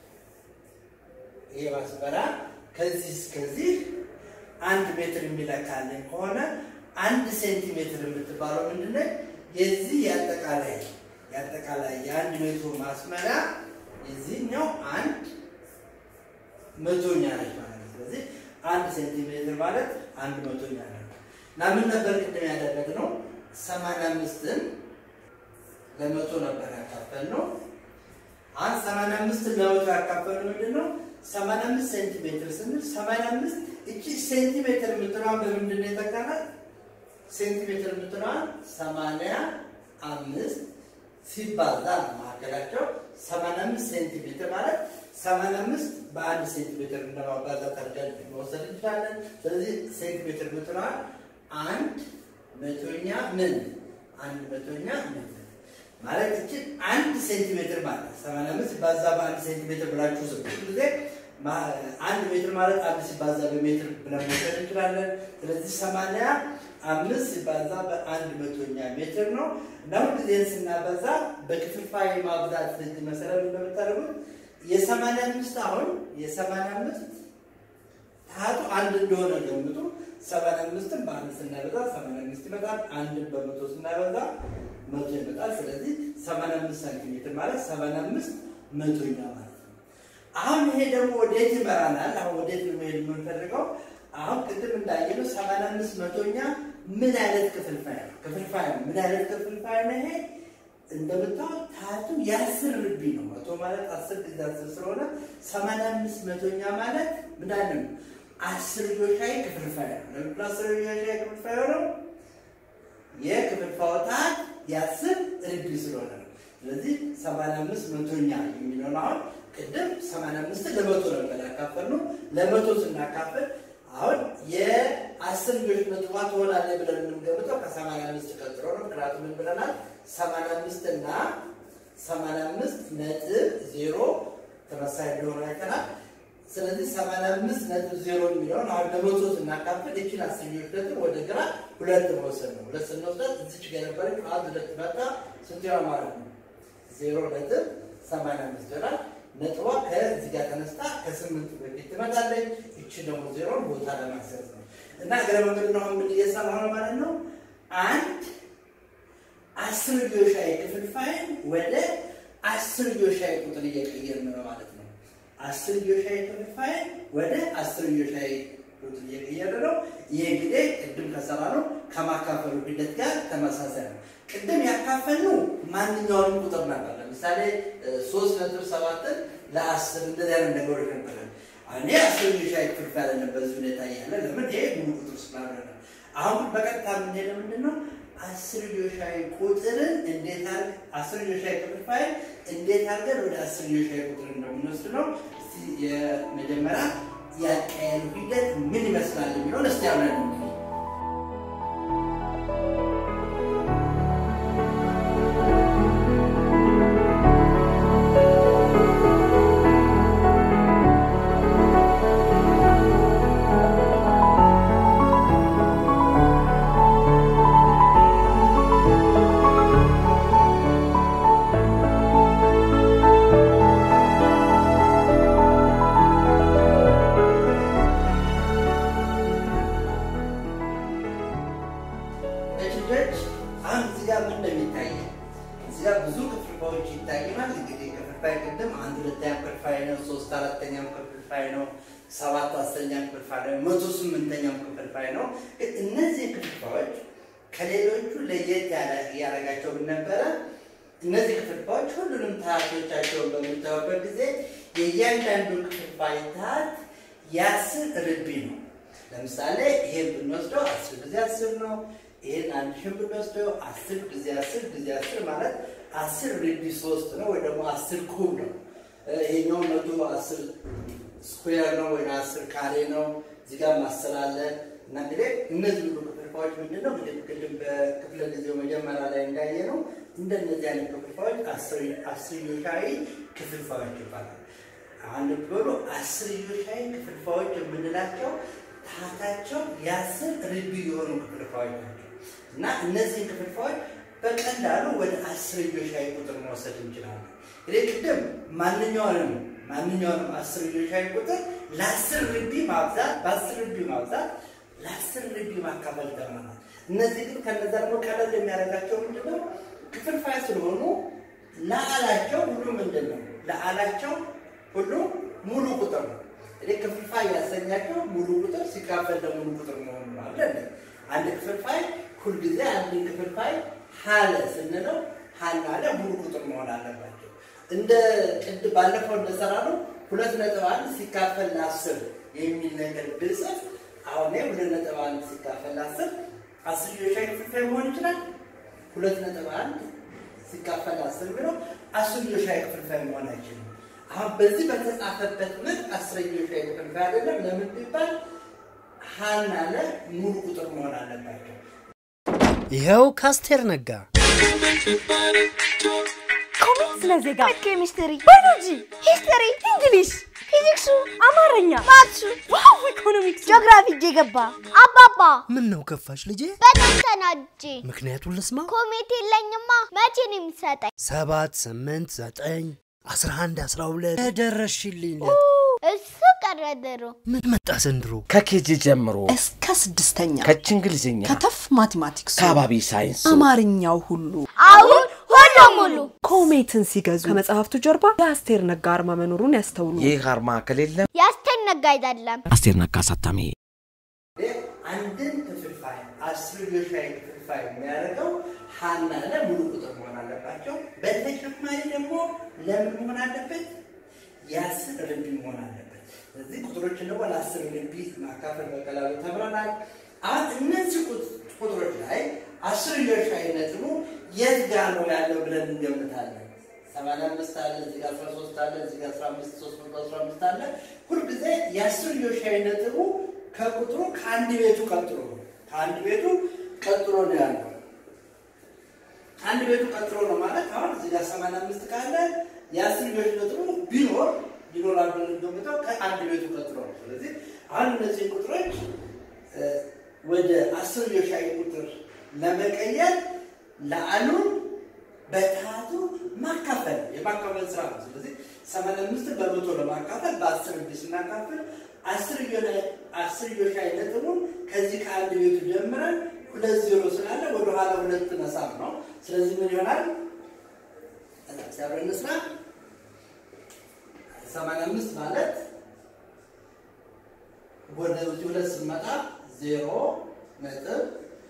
ይሄ ማስበራ ከዚህ እስከዚህ አንድ ሜትር የሚለካልን ከሆነ አንድ ሴንቲሜትር የምትባለው ምንድን ነው? የዚህ የአጠቃላይ የአጠቃላይ የአንድ ሜትሩ ማስመሪያ የዚህኛው አንድ መቶኛ ነች ማለት ነው። ስለዚህ አንድ ሴንቲሜትር ማለት አንድ መቶኛ ነው እና ምን ነበር ቅድም ያደረግነው? ሰማንያ አምስትን ለመቶ ነበር ያካፈልነው። አንድ ሰማንያ አምስትን ለመቶ ያካፈልነው ምንድን ነው? ሰማንያ አምስት ሴንቲሜትር ስንል ሰማንያ አምስት እቺ ሴንቲሜትር የምትለዋን በምንድን ነው የተካናት? ሴንቲሜትር የምትለዋን ሰማንያ አምስት ሲባዛ መካከላቸው ሰማንያ አምስት ሴንቲሜትር ማለት ሰማንያ አምስት በአንድ ሴንቲሜትር እንደማባዛት አድርገን መውሰድ እንችላለን። ስለዚህ ሴንቲሜትር የምትለዋን አንድ መቶኛ ምን አንድ መቶኛ ምን ማለት እችን አንድ ሴንቲሜትር ማለት ሰማንያ አምስት ሲባዛ በአንድ ሴንቲሜትር ብላችሁ ስብ ጊዜ አንድ ሜትር ማለት አንድ ሲባዛ በሜትር ብለን መውሰድ እንችላለን። ስለዚህ ሰማንያ አምስት ሲባዛ በአንድ መቶኛ ሜትር ነው እና ሁልጊዜን ስናበዛ በክፍልፋይ ማብዛት ህግ መሰረት እንደምታደርጉት የሰማንያ አምስት አሁን የሰማንያ አምስት ታቱ አንድ እንደሆነ ገምጡ። ሰማንያ አምስትን በአንድ ስናበዛ ሰማንያ አምስት ይመጣል። አንድን በመቶ ስናበዛ መቶ ይመጣል። ስለዚህ ሰማንያ አምስት ሳንቲሜትር ማለት ሰማንያ አምስት መቶኛ ማለት ነው። አሁን ይሄ ደግሞ ወዴት ይመራናል? አሁን ወዴት ነው መሄድ የምንፈልገው? አሁን ቅድም እንዳየነው ሰማንያ አምስት መቶኛ ምን አይነት ክፍልፋይ ነው? ክፍልፋይ ነው። ምን አይነት ክፍልፋይ ነው ይሄ? እንደምታዩት ታቱ የአስር ርቢ ነው። መቶ ማለት አስር ጊዜ አስር ስለሆነ ሰማንያ አምስት መቶኛ ማለት ምን አይነት ነው? አስር ዮሻይ ክፍልፋይ ነው። ለምንድን ነው አስር ዮሻይ ክፍልፋይ ሆነው? የክፍልፋዩ ታህት የአስር ርቢ ስለሆነ ነው። ስለዚህ 85 መቶኛ የሚለውን አሁን ቅድም 85 ለመቶ ነበር ያካፈልነው። ለመቶ ስናካፍል አሁን የአስር ልጆች ነጥቧ ትሆናለች ብለን የምንገምተው ከ85 ቀጥሎ ነው። ምክንያቱም ምን ብለናል? 85 እና 85 ነጥብ ዜሮ ተመሳሳይ እንደሆነ አይተናል። ስለዚህ 85 ነጥብ ዜሮ የሚለውን አሁን ለመቶ ስናካፍል እችን አስርዮሽ ነጥብ ወደ ግራ ሁለት መውሰድ ነው። ሁለት ስንወስዳት እዚች ጋ የነበረች አንድ ሁለት መጣ ስንት ይሆናል ማለት ነው? ዜሮ ነጥብ 85 ይሆናል። ነጥቧ ከዚህ ጋር ተነስታ ከስምንት በፊት ትመጣለች። እቺ ደግሞ ዜሮን ቦታ ለማስያዝ ነው እና እግረ መንገድ ነው ምን እየሰራ ነው ማለት ነው። አንድ አስር ዮሻይ ክፍልፋይን ወደ አስር ዮሻይ ቁጥር እየቀየርን ነው ማለት ነው። አስር ዮሻይ ክፍልፋይን ወደ አስር ዮሻይ ቁጥር እየቀየርን ነው። ይህ እንግዲህ ቅድም ከሰራ ነው ከማካፈሉ ሂደት ጋር ተመሳሳይ ነው። ቅድም ያካፈልነው ማንኛውንም ቁጥር ነበር። ለምሳሌ ሶስት ነጥብ ሰባትን ለአስር እንደዚህ አይነት ነገሮች ነበረ። እኔ አስር ሻይ ክፍልፋይ አይደለም በዚህ ሁኔታ እያለ ለምን ይሄ ሙሉ ቁጥር ስላልሆነ ነው። አሁን ግን በቀጥታ የምንሄደው ምንድን ነው? አስር ሻይ ቁጥርን እንዴት አር አስር ሻይ ክፍልፋይ እንዴት አድርገን ወደ አስር ሻይ ቁጥር እንደምንወስድ ነው። እስቲ የመጀመሪያ ያቀያየሩ ሂደት ምን ይመስላል የሚለውን እስቲ አብረን እንይ። ልጆች አሁን እዚህ ጋር ምን እንደሚታየው እዚህ ጋር ብዙ ክፍልፋዮች ይታየናል። እንግዲህ ክፍልፋይ ቅድም አንድ ሁለተኛ ክፍልፋይ ነው፣ ሶስት አራተኛም ክፍልፋይ ነው፣ ሰባት አስረኛ ክፍልፋይ ነው፣ መቶ ስምንተኛም ክፍልፋይ ነው። ግን እነዚህ ክፍልፋዮች ከሌሎቹ ለየት ያደረጋቸው ምን ነበረ? እነዚህ ክፍልፋዮች ሁሉንም ታህቶቻቸውን በምታዩበት ጊዜ የእያንዳንዱ ክፍልፋይ ታህት የአስር ርቢ ነው። ለምሳሌ ይሄን ብንወስደው አስር ጊዜ አስር ነው። ይሄን አንድ ሺህ ብንወስደው አስር ጊዜ አስር ጊዜ አስር ማለት አስር ርቢ ሶስት ነው ወይ ደግሞ አስር ኩብ ነው። ይሄኛው መቶ አስር ስኩዌር ነው ወይ አስር ካሬ ነው። እዚህ ጋር ማሰል አለ እና እንግዲህ እነዚህ ሁሉ ክፍልፋዮች ምንድን ነው እንግዲህ ቅድም በክፍለ ጊዜው መጀመሪያ ላይ እንዳየ ነው እንደነዚህ አይነት ክፍልፋዮች አስርዮሻዊ ክፍልፋዮች ይባላል። አንድ ብሎ አስርዮሻዊ ክፍልፋዮች የምንላቸው ታህታቸው የአስር ርቢ የሆኑ ክፍልፋዮች ናቸው እና እነዚህን ክፍልፋዮች በቀላሉ ወደ አስርዮሻዊ ቁጥር መውሰድ እንችላለን። እንግዲህ ቅድም ማንኛውንም ማንኛውንም አስርዮሻዊ ቁጥር ለአስር ርቢ ማብዛት በአስር ርቢ ማብዛት ለአስር ርቢ ማካፈል ተምረናል። እነዚህ ግን ከነዛ ደግሞ ቀለል የሚያደርጋቸው ምንድነው? ክፍልፋይ ስለሆኑ ለአላቸው ሁሉ ምንድን ነው? ለአላቸው ሁሉ ሙሉ ቁጥር ነው። እንግዲህ ክፍልፋይ ያሰኛቸው ሙሉ ቁጥር ሲካፈል ለሙሉ ቁጥር መሆኑ ነው አለ አንድ ክፍልፋይ ሁልጊዜ አንድ ክፍልፋይ ሀለ ስንለው ሀና አለ ሙሉ ቁጥር መሆን አለባቸው። እንደ ቅድ ባለፈው እንደሰራ ነው ሁለት ነጥብ አንድ ሲካፈል ለአስር የሚል ነገር ብጽፍ አሁን ሁለት ነጥብ አንድ ሲካፈል ለአስር አስር ዮሻዊ ክፍልፋይ መሆን ይችላል። ሁለት ነጥብ አንድ ሲካፈል ለአስር ብለው አስር ዮሻዊ ክፍልፋይ መሆን አይችልም። አሁን በዚህ በተጻፈበት መልክ አስረኞች ላይ ክፍልፋይ አይደለም። ለምን ቢባል ሀና ለ ሙሉ ቁጥር መሆን አለባቸው። ይኸው ካስቴር ነጋ ኮሜት ስለ ዜጋ፣ ኬሚስትሪ፣ ባዮሎጂ፣ ሂስትሪ፣ እንግሊሽ፣ ፊዚክሱ፣ አማርኛ፣ ማትሱ፣ ዋው ኢኮኖሚክስ፣ ጂኦግራፊ እጄ ገባ። አባባ ምን ነው ከፋሽ ልጄ? በጣም ተናድጄ ምክንያቱን ልስማ። ኮሜት የለኝማ። መቼ ነው የሚሰጠኝ? ሰባት ስምንት ዘጠኝ አስራ አንድ አስራ ሁለት ደረሽልኝ። እሱ ቀረ ድሮ። ምን መጣ ዘንድሮ? ከኬጂ ጀምሮ እስከ ስድስተኛ ከች እንግሊዝኛ ከተፍ ማቴማቲክሱ ከባቢ ሳይንሱ አማርኛው ሁሉ አሁን ሁሉ ሙሉ ኮሜትን ሲገዙ ከመጽሐፍቱ ጀርባ የአስቴር ነጋ አርማ መኖሩን ያስተውሉ። ይህ አርማ ከሌለ ያስተነጋ አይደለም። አስቴር ነጋ አሳታሚ አንድን ክፍልፋይ አስርዮሻዊ ክፍልፋይ የሚያደርገው ሀና ለ ሙሉ ቁጥር መሆን አለባቸው። በተጨማሪ ደግሞ ለምን መሆን አለበት? የአስር ርቢ መሆን አለበት። ስለዚህ ቁጥሮችን ደግሞ ለአስር ርቢ ማካፈል በቀላሉ ተምረናል። አሁን እነዚህ ቁጥሮች ላይ አስርዮሽ ሻይ ነጥቡ የት ጋር ነው ያለው ብለን እንገምታለን። ሰማንያ አምስት አለ እዚህ ጋር አስራ ሶስት አለ እዚህ ጋር አስራ አምስት ሶስት መቶ አስራ አምስት አለ። ሁልጊዜ የአስርዮሽ ሻይ ነጥቡ ከቁጥሩ ከአንድ ቤቱ ቀጥሎ ነው ከአንድ ቤቱ ቀጥሎ ነው ያለው። አንድ ቤቱ ቀጥሎ ነው ማለት አሁን እዚህ ጋር ሰማንያ አምስት ካለ የአስርዮሽ ነጥቡ ቢኖር ቢኖራል ብለን እንገምተው ከአንድ ቤቱ ቀጥሎ ነው። ስለዚህ አሁን እነዚህ ቁጥሮች ወደ አስርዮሽ ሻይ ቁጥር ለመቀየር ለአሉን በታቱ ማካፈል የማካፈል ስራ ነው። ስለዚህ ሰማንያ አምስትን በመቶ ለማካፈል በአስር እጅ ስናካፍል አስርዮሽ ሻይ ነጥቡን ከዚህ ከአንድ ቤቱ ጀምረን ሁለት ዜሮ ስላለ ወደኋላ ሁለት መሳብ ነው። ስለዚህ ምን ይሆናል? ሲያብረን ስራ ሰማንያ አምስት ማለት ወደ እዚህ ሁለት ስንመጣ ዜሮ ነጥብ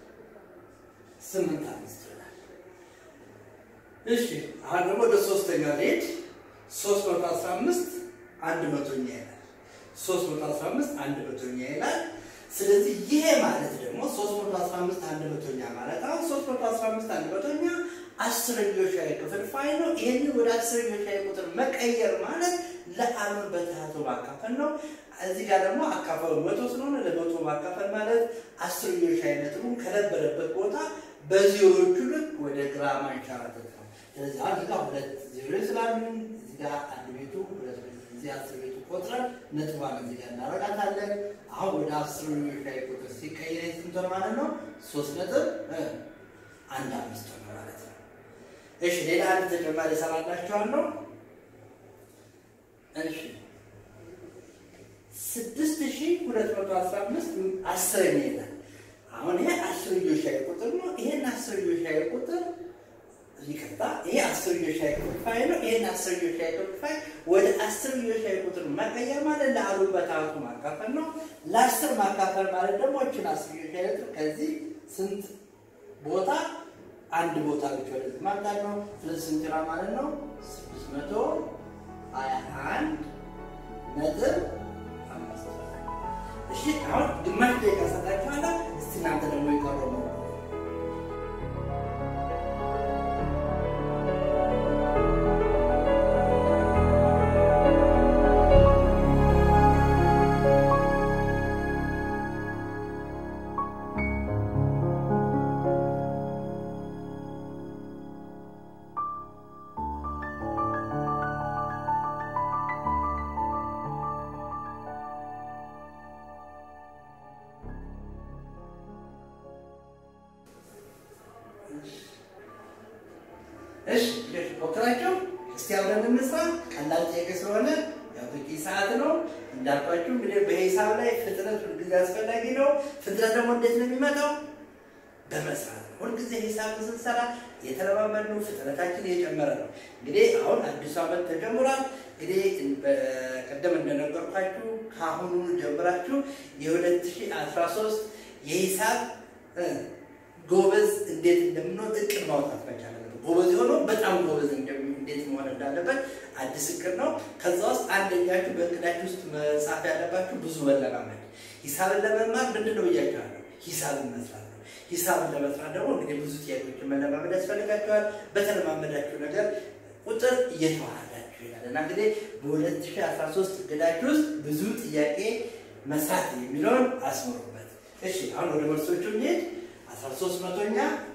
ስምንት አምስት ይሆናል። እሺ አሁን ደግሞ ወደ ሶስተኛ ሌድ ሶስት መቶ አስራ አምስት አንድ መቶኛ ይላል። ሶስት መቶ አስራ አምስት አንድ መቶኛ ይላል። ስለዚህ ይሄ ማለት ደግሞ ሶስት መቶ አስራ አምስት አንድ መቶኛ ማለት አሁን ሶስት መቶ አስራ አምስት አንድ መቶኛ አስረኞሽ ሻይ ክፍልፋይ ነው። ይህንን ወደ አስረኞሽ ሻይ ቁጥር መቀየር ማለት ለአሉን በታቶ ማካፈል ነው። እዚህ ጋር ደግሞ አካፈሉ መቶ ስለሆነ ለመቶ ማካፈል ማለት አስረኞሽ ሻይ ነጥቡን ከነበረበት ቦታ በዜሮቹ ልክ ወደ ግራ ማንሸራተት ነው። ስለዚህ አሁን እዚህ ጋር ሁለት ዜሮ ስላሉን እዚህ ጋር አንድ ቤቱ ሁለት እዚህ አስር ቤቱ ቆጥረን ነጥቧን እዚህ ጋር እናረጋታለን። አሁን ወደ አስረኞሽ ሻይ ቁጥር ሲቀየር ስንት ሆነ ማለት ነው? ሶስት ነጥብ አንድ አምስት ሆነ ማለት ነው። እሺ ሌላ አንድ ተጨማሪ እሰራላችኋለሁ። እሺ ስድስት ሺህ ሁለት መቶ አስራ አምስት አስረኛ ይላል። አሁን ይሄ አስርዮሽ ሻይ ቁጥር ነው። ይሄን አስርዮሽ ሻይ ቁጥር ይቅርታ፣ ይሄ አስርዮሽ ሻይ ክፍልፋይ ነው። ይሄን አስርዮሽ ሻይ ክፍልፋይ ወደ አስርዮሽ ሻይ ቁጥር መቀየር ማለት ለአሉ በታቱ ማካፈል ነው። ለአስር ማካፈል ማለት ደግሞ እችን አስርዮሽ ሻይ ቁጥር ከዚህ ስንት ቦታ አንድ ቦታ ብቻ ወደዚህ ማምጣት ነው። ስለዚህ ስንት ይሆናል ማለት ነው? ስድስት መቶ ሀያ አንድ ነጥብ አምስት እሺ አሁን ግማሽ ደቂቃ ሰጣችኋለሁ። እስቲ እናንተ ደግሞ የቀረው ነው እሺ ሞክራችሁ እስቲ አብረን እንስራ። ቀላል ጥያቄ ስለሆነ ያው በቂ ሰዓት ነው እንዳልኳችሁ። እንግዲህ በሂሳብ ላይ ፍጥነት ሁልጊዜ አስፈላጊ ነው። ፍጥነት ደግሞ እንዴት ነው የሚመጣው? በመስራት ነው። ሁልጊዜ ሂሳብ ስንሰራ የተለማመድነው ፍጥነታችን እየጨመረ ነው። እንግዲህ አሁን አዲሱ ዓመት ተጀምሯል። እንግዲህ በቀደም እንደነገርኳችሁ ከአሁኑ ጀምራችሁ የ2013 የሂሳብ ጎበዝ እንዴት እንደምንሆን እቅድ ማውጣት መቻል አለበት። ጎበዝ የሆነው በጣም ጎበዝ እንዴት መሆን እንዳለበት አዲስ እቅድ ነው። ከዛ ውስጥ አንደኛችሁ በእቅዳችሁ ውስጥ መጻፍ ያለባችሁ ብዙ መለማመድ። ሂሳብን ለመማር ምንድን ነው ብያችኋለሁ? ሂሳብን መስራት ነው። ሂሳብን ለመስራት ደግሞ እንግዲህ ብዙ ጥያቄዎችን መለማመድ ያስፈልጋችኋል። በተለማመዳችሁ ነገር ቁጥር እየተዋሃዳችሁ ይላል እና እንግዲህ በ2013 እቅዳችሁ ውስጥ ብዙ ጥያቄ መስራት የሚለውን አስምሩበት። እሺ አሁን ወደ መልሶቹ እንሄድ። 13 መቶኛ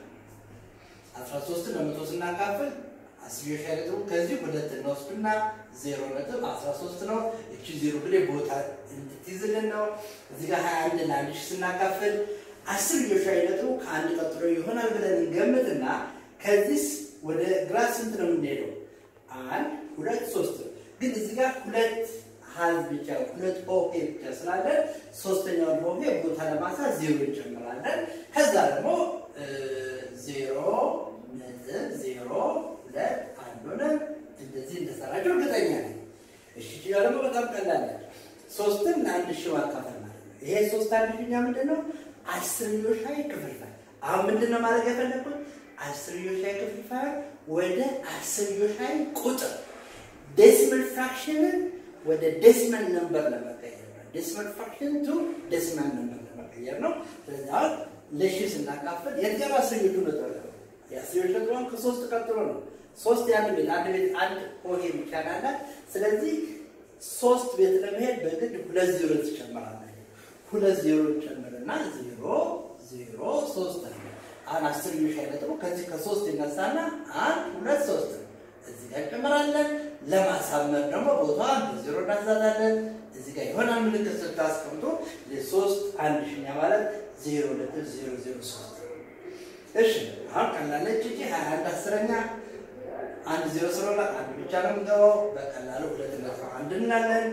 13 ለመቶ ስናካፍል አስርዮሽ ሻይ ነጥቡ ከዚህ ሁለት እንወስድና ዜሮ ነጥብ 13 ነው። እቺ ዜሮ እንግዲህ ቦታ እንድትይዝልን ነው። እዚህ ጋር 21 ለአንድ ሺህ ስናካፍል አስርዮሽ ሻይ ነጥቡ ከአንድ ቀጥሎ ይሆናል ብለን እንገምትና ከዚህ ወደ ግራ ስንት ነው የምንሄደው? አንድ ሁለት ሶስት ግን እዚህ ጋር ሁለት ሀዝ ብቻ ሁለት ኦሄ ብቻ ስላለ ሶስተኛውን ኦሄ ቦታ ለማሳት ዜሮ እንጨምራለን። ከዛ ደግሞ ዜሮ ነጥብ ዜሮ ሁለት አንድ ሆነ እንደዚህ እንደሰራቸው እርግጠኛ ነኝ። እሺ ችላ ደግሞ በጣም ቀላል ነች። ሶስትን ለአንድ ሺህ ማካፈል ማለት ነው። ይሄ ሶስት አንድ ሺኛ ምንድን ነው? አስርዮሽ ሻይ ክፍልፋይ። አሁን ምንድን ነው ማድረግ የፈለግኩት? አስርዮሽ ሻይ ክፍልፋይ ወደ አስርዮሽ ሻይ ቁጥር ዴሲመል ፍራክሽንን ወደ ዴሲመል ነምበር ለመቀየር ነው። ዴሲመል ፍራክሽን ቱ ዴሲመል ነምበር ለመቀየር ነው። ስለዚህ አሁን ለሺ ስናካፍል የትኛው አስርዮሹ ነጥብ ነው? የአስርዮሽ ነጥብ አሁን ከሶስት ቀጥሎ ነው። ሶስት የአንድ ቤት አንድ ቤት አንድ ሆሄ ብቻ ናላት። ስለዚህ ሶስት ቤት ለመሄድ በግድ ሁለት ዜሮ ትጨምራለህ። ሁለት ዜሮ ጨምርና ዜሮ ዜሮ ሶስት ነው። አሁን አስርዮሽ ነጥቡ ከዚህ ከሶስት ይነሳና አንድ ሁለት ሶስት ነው። እዚህ ጋር እንጨምራለን። ለማሳመር ደግሞ ቦታዋን በዜሮ እናዛታለን። እዚህ ጋር የሆነ ምልክት ስታስቀምጡ የሶስት አንድ ሺኛ ማለት ዜሮ ነጥብ ዜሮ ዜሮ ሶስት እሺ አሁን ቀላለች እንጂ ሀያ አንድ አስረኛ አንድ ዜሮ ስለሆነ አንድ ብቻ ነው የምንገባው። በቀላሉ ሁለት ነጥብ አንድ እናለን።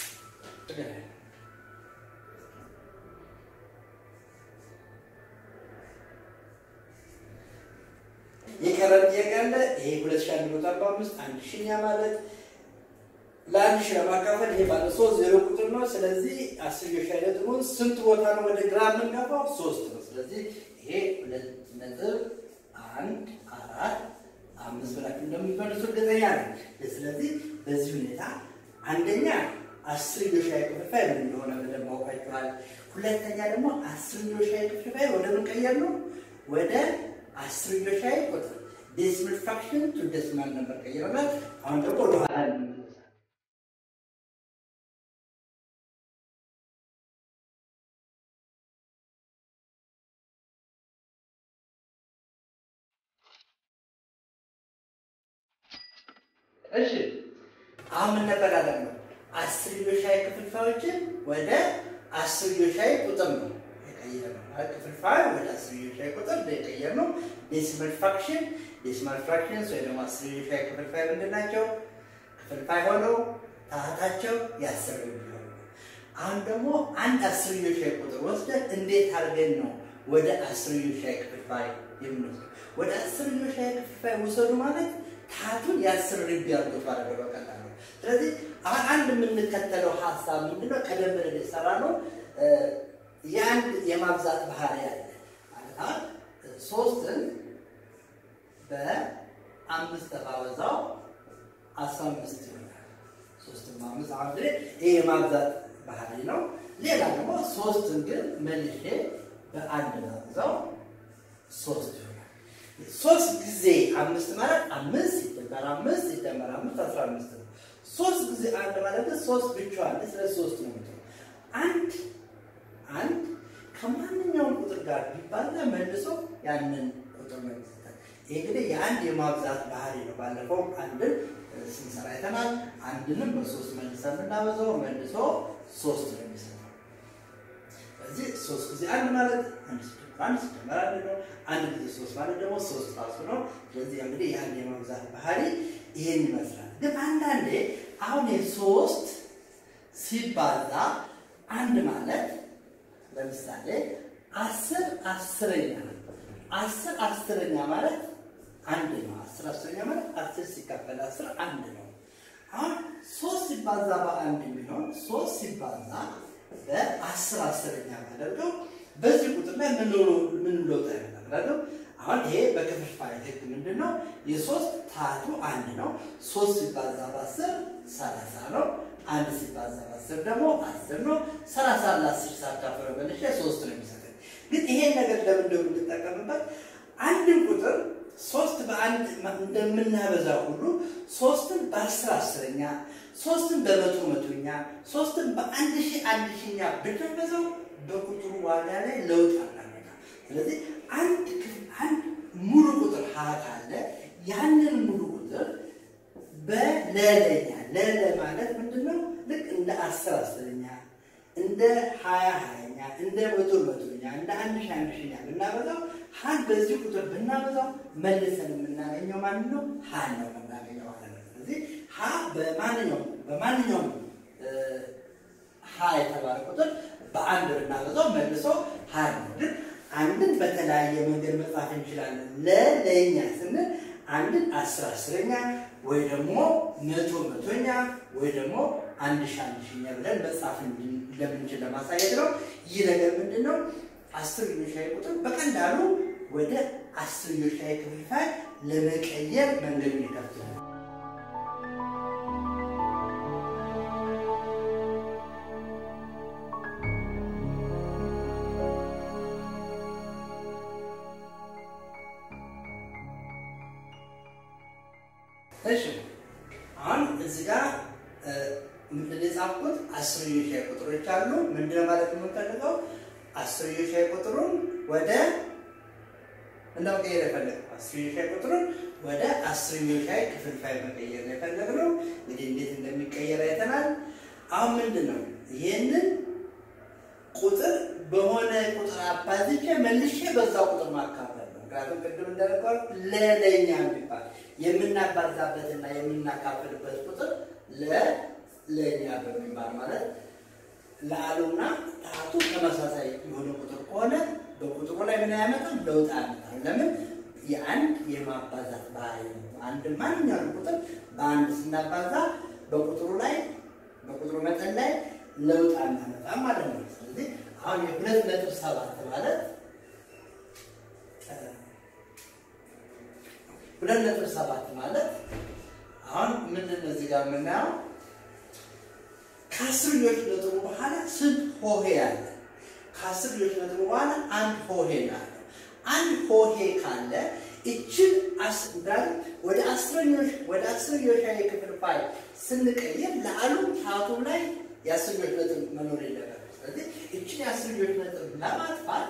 የቀረን ጥያቄ አለ። ይሄ ሁለት ሺህ አንድ መቶ አርባ አምስት አንድ ሺኛ ማለት ለአንድ ሺህ ለማካፈል ይሄ ባለ ሶስት ዜሮ ቁጥር ነው። ስለዚህ አስርዮሽ ነጥቡን ስንት ቦታ ነው ወደ ግራ የምንገባው? ሶስት ነው። ስለዚህ ይሄ ሁለት ነጥብ አንድ አራት አምስት ብላችሁ እንደምትመልሱ እርግጠኛ ነኝ። ስለዚህ በዚህ ሁኔታ አንደኛ አስርዮሻዊ ክፍልፋይ ምን እንደሆነ በደንብ አውቃችኋል። ሁለተኛ ደግሞ አስርዮሻዊ ክፍልፋይ ወደ ምን ቀየር ነው? ወደ አስርዮሻዊ ቁጥር ዴሲማል ፍራክሽን ቱ ዴሲማል ነበር ቀይረናል። አሁን ደግሞ ወደኋላ እንመለሳለን። እሺ አሁን ምን ነበር ያደረግነው? አስርዮሻዊ ክፍልፋዮችን ወደ አስርዮሻዊ ቁጥር ነው የቀየርነው። ማለት ክፍልፋይ ወደ አስርዮሻዊ ቁጥር የቀየርነው ዴሲማል ፍራክሽን ዴሲማል ፍራክሽንስ ወይ ደግሞ አስርዮሻዊ ክፍልፋይ ምንድን ናቸው? ክፍልፋይ ሆነው ታህታቸው የአስር የሚሆኑ አሁን ደግሞ አንድ አስርዮሻዊ ቁጥር ወስደን እንዴት አድርገን ነው ወደ አስርዮሻዊ ክፍልፋይ የምንወስደው? ወደ አስርዮሻዊ ክፍልፋይ ውሰዱ ማለት ታቱን የአስር ርቢ አድርጎት ማለት ነው በቀላሉ። ስለዚህ አሁን አንድ የምንከተለው ሀሳብ ምንድነው? ቀደም ብለን የሰራ ነው የአንድ የማብዛት ባህሪ አለ ማለት አሁን ሶስትን በአምስት ተባበዛው አስራ አምስት ይሆናል። ሶስትን በአምስት አሁን እንግዲህ ይሄ የማብዛት ባህሪ ነው። ሌላ ደግሞ ሶስትን ግን መልሼ በአንድ ባብዛው ሶስት ይሆናል። ሶስት ጊዜ አምስት ማለት አምስት ሲደመር አምስት ሲደመር አምስት አስራ አምስት ነው። ሶስት ጊዜ አንድ ማለት ሶስት ብቻዋን ስለ ሶስት ነው የምትለው። አንድ አንድ ከማንኛውም ቁጥር ጋር ቢባዛ መልሶ ያንን ቁጥር ነው የሚሰጠን። ይህ እንግዲህ የአንድ የማብዛት ባህሪ ነው። ባለፈው አንድን ስንሰራ አይተናል። አንድንም በሶስት መልሰን ብናበዛው መልሶ ሶስት ነው የሚሰጠው። ስለዚህ ሶስት ጊዜ አንድ ማለት አንድ ሲደመር አንድ ሲደመር አንድ ነው። አንድ ጊዜ ሶስት ማለት ደግሞ ሶስት ራሱ ነው። ስለዚህ እንግዲህ የአንድ የማብዛት ባህሪ ይሄን ይመስላል። ግን አንዳንዴ አሁን የሶስት ሲባዛ አንድ ማለት ለምሳሌ አስር አስረኛ አስር አስረኛ ማለት አንድ ነው። አስር አስረኛ ማለት አስር ሲካፈል አስር አንድ ነው። አሁን ሶስት ሲባዛ በአንድ የሚሆን ሶስት ሲባዛ በአስር አስረኛ ማደርገው በዚህ ቁጥር ላይ ምን ምን ለውጥ ያመጣል? አሁን ይሄ በክፍልፋይ ህግ ምንድን ነው? የሶስት ታቱ አንድ ነው። ሶስት ሲባዛ በአስር ሰላሳ ነው። አንድ ሲባዛ በአስር ደግሞ አስር ነው። ሰላሳ ለአስር ሳካፍለው መልሼ ሶስት ነው የሚሰጠኝ። ግን ይሄን ነገር ለምን እንደምንጠቀምበት አንድን ቁጥር ሶስት በአንድ እንደምናበዛ ሁሉ ሶስትን በአስር አስረኛ፣ ሶስትን በመቶ መቶኛ፣ ሶስትን በአንድ ሺህ አንድ ሺኛ ብናበዛው በቁጥሩ ዋጋ ላይ ለውጥ አናመጣ። ስለዚህ አንድ አንድ ሙሉ ቁጥር ሀ ካለ ያንን ሙሉ ቁጥር በለለኛ ለለ ማለት ምንድነው? ልክ እንደ አስር አስረኛ እንደ ሀያ ሀያኛ እንደ መቶ መቶኛ እንደ አንድ ሺህ አንድ ሺኛ ብናበዛው ሀን በዚህ ቁጥር ብናበዛው መልሰን የምናገኘው ማን ነው? ሀን ነው የምናገኘው ማለት ነው። ስለዚህ ሀ በማንኛውም በማንኛውም ሀ የተባለ ቁጥር በአንድ ብናበዛው መልሶ ሀ ነው። ግን አንድን በተለያየ መንገድ መጻፍ እንችላለን። ለለኛ ስንል አንድን አስር አስረኛ ወይ ደግሞ መቶ መቶኛ ወይ ደግሞ አንድ ሺ አንድ ሺኛ ብለን መጻፍ እንደምንችል ለማሳየት ነው። ይህ ነገር ምንድን ነው? አስርዮሻዊ ቁጥር በቀላሉ ወደ አስርዮሻዊ ክፍልፋይ ለመቀየር መንገዱን ይከፍታል። እሺ አሁን እዚህ ጋር ምንድን ነው የጻፍኩት? አስርዮሽ ሻይ ቁጥሮች አሉ። ምንድን ነው ማለት የምንፈልገው? አስርዮሽ ሻይ ቁጥሩን ወደ እንደው ቀይር የፈለግነው አስርዮሽ ሻይ ቁጥሩን ወደ አስርዮሽ ሻይ ክፍልፋይ መቀየር ነው የፈለግነው። እንግዲህ እንዴት እንደሚቀየር አይተናል። አሁን ምንድን ነው ይህንን ቁጥር በሆነ ቁጥር አባዝቼ መልሼ በዛ ቁጥር ማካፈል ነው። ምክንያቱም ቅድም እንደነገር ለለኛ የሚባል የምናባዛበትና የምናካፍልበት ቁጥር ለለኛ በሚባል ማለት ለአሉና ታቱ ተመሳሳይ የሆነ ቁጥር ከሆነ በቁጥሩ ላይ ምን አያመጣም? ለውጥ አያመጣም። ለምን? የአንድ የማባዛት ባህሪ ነው። አንድ ማንኛውም ቁጥር በአንድ ስናባዛ በቁጥሩ ላይ በቁጥሩ መጠን ላይ ለውጥ አናመጣም ማለት ነው። ስለዚህ አሁን የሁለት ነጥብ ሰባት ማለት ሁለት ነጥብ ሰባት ማለት አሁን ምንድን ነው እዚህ ጋር የምናየው ከአስርዮሽ ነጥቡ በኋላ ስንት ሆሄ አለ? ከአስርዮሽ ነጥቡ በኋላ አንድ ሆሄ አለ። አንድ ሆሄ ካለ እችን አስዳል ወደ አስረኞች ወደ አስርዮሽ ክፍልፋይ ስንቀይር ለአሉም ታቱም ላይ የአስርዮሽ ነጥብ መኖር የለበትም። ስለዚህ እችን የአስርዮሽ ነጥብ ለማጥፋት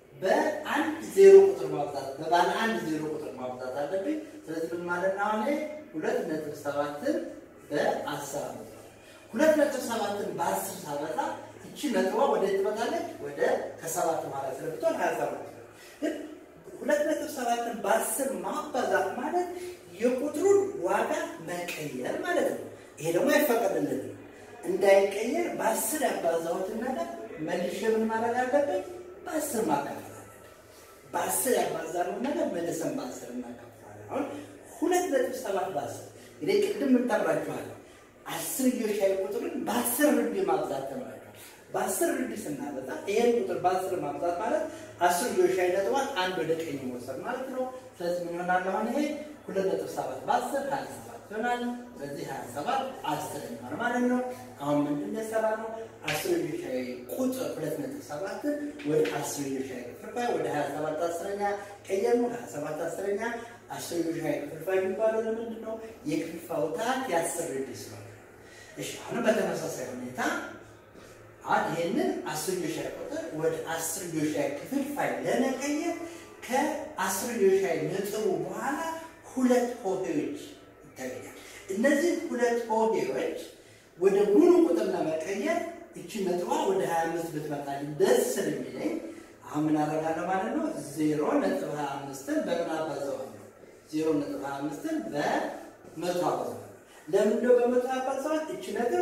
በአንድ ዜሮ ቁጥር ማብዛት በባለ አንድ ዜሮ ቁጥር ማብዛት አለብኝ። ስለዚህ ምን ማለት ነው? አሁን ሁለት ነጥብ ሰባትን በአስር አመጣ ሁለት ነጥብ ሰባትን በአስር ሳበዛ እቺ ነጥቧ ወደ ትመጣለች ወደ ከሰባት ማለት ስለብትሆን ሀያ ሰባት ግን ሁለት ነጥብ ሰባትን በአስር ማባዛት ማለት የቁጥሩን ዋጋ መቀየር ማለት ነው። ይሄ ደግሞ አይፈቀድልንም። እንዳይቀየር በአስር ያባዛሁትን ነገር መልሼ ምን ማድረግ አለብኝ? በአስር ማካፈል አለብኝ። በአስር ያባዛነውን ነገር መልሰን በአስር እናካፍላለን። አሁን ሁለት ነጥብ ሰባት በአስር እንግዲህ ቅድም ምን ተምራችኋል? አስርዮሽ ሻይ ቁጥርን በአስር ርቢ ማብዛት ተምራችኋል። በአስር ርቢ ስናበዛ ይሄን ቁጥር በአስር ማብዛት ማለት አስርዮሽ ሻይ ነጥቧን አንድ ወደ ቀኝ መውሰድ ማለት ነው። ስለዚህ ምን ይሆናል? አሁን ይሄ ሁለት ነጥብ ሰባት በአስር ሀያ ሰባት ይሆናል። ስለዚህ ሀያ ሰባት አስር ይሆናል ማለት ነው። አሁን ምንድን ነው የሰራነው? አስርዮሽ ሻይ ቁጥር ሁለት ነጥብ ሰባትን ወደ አስርዮሽ ሻይ ክፍልፋይ ወደ ሀያ ሰባት አስረኛ ቀየርነው። ሀያ ሰባት አስረኛ አስርዮሽ ሻይ ክፍልፋይ የሚባለው ለምንድን ነው? የክፍልፋዩ ታህት የአስር ርቢ ስለሆነ እሺ አሁንም በተመሳሳይ ሁኔታ አሁን ይህንን አስርዮሽ ሻይ ቁጥር ወደ አስርዮሽ ሻይ ክፍልፋይ ለመቀየር ከአስርዮሽ ሻይ ነጥቡ በኋላ ሁለት ሆሄዎች ይታገኛል። እነዚህ ሁለት ሆሄዎች ወደ ሙሉ ቁጥር ለመቀየር እቺ ነጥቧ ወደ 25 ብትመጣልኝ ደስ ስለሚለኝ አሁን ምን አደርጋለሁ ማለት ነው? ዜሮ ነጥብ 25ን በምን አባዛዋለሁ? ዜሮ ነጥብ 25ን በመቶ አባዛዋለሁ። ለምንድነው በመቶ አባዛዋት? እቺ ነጥብ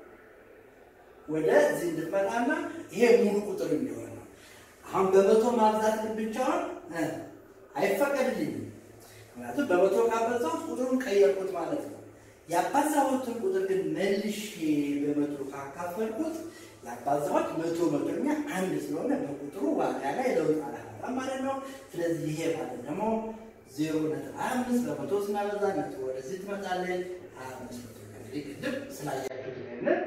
ወደዚህ እንድትመጣና ይሄ ሙሉ ቁጥር እንዲሆን ነው። አሁን በመቶ ማብዛት ግን ብቻውን አይፈቀድልኝም። ምክንያቱም በመቶ ካበዛሁት ቁጥሩን ቀየርኩት ማለት ነው። ያባዛሁትን ቁጥር ግን መልሼ በመቶ ካካፈልኩት ያባዛሁት መቶ መቶኛ አንድ ስለሆነ በቁጥሩ ዋጋ ላይ ለውጥ አላመጣም ማለት ነው። ስለዚህ ይሄ ማለት ደግሞ ዜሮ ነጥብ ሀያ አምስት በመቶ ስናበዛ ነጥብ ወደዚህ ትመጣለች። ሀያ አምስት መቶ እንግዲህ ቅድም ስላያችሁት ይሄንን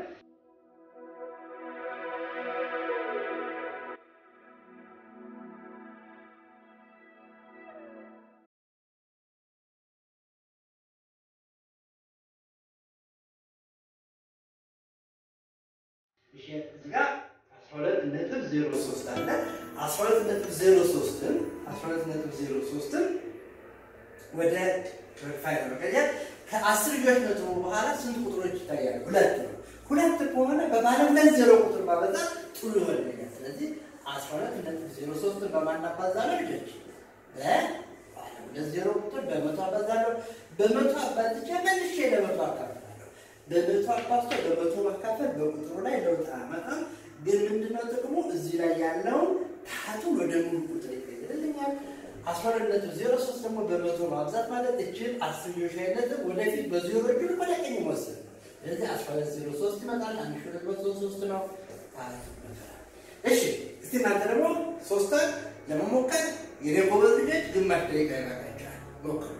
እዚህ ጋር 12 ነጥብ 03 አለ። 12 ነጥብ 03ን 12 ነጥብ 03ን ወደ ክፍልፋይ ለመቀየር ከአስርዮሽ ነጥቡ በኋላ ስንት ቁጥሮች ይታያሉ? ሁለት ነው። ሁለት ከሆነ በባለ ሁለት ዜሮ ቁጥር ባበዛ ጥሩ ይሆንልኛል። ስለዚህ 12 ነጥብ 03ን በማናባዛ ነው ልጆች በባለ ሁለት ዜሮ ቁጥር በመቶ አባዛለሁ። በመቶ አባዝቼ መልሼ ለመቶ አካፍላለሁ። በመቶ አባዝቶ በመቶ ማካፈል በቁጥሩ ላይ ለውጥ አያመጣም። ግን ምንድነው ጥቅሙ? እዚህ ላይ ያለውን ታቱን ወደ ሙሉ ቁጥር ይቀይርልኛል። አስራ ሁለት ነጥብ ዜሮ ሶስት ደግሞ በመቶ ማብዛት ማለት እችን አስርዮሽ ነጥብ ወደፊት በዜሮ እጁን ወደ ቀኝ መወሰድ ነው። ስለዚህ አስራ ሁለት ዜሮ ሶስት ይመጣል። አንድ ሺ ሁለት መቶ ሶስት ነው። ታቱ ይመጣል። እሺ እስቲ እናንተ ደግሞ ሶስቷን ለመሞከር የኔ ጎበዝ ልጆች ግማሽ ደቂቃ ይበቃቸዋል። ሞክሩ።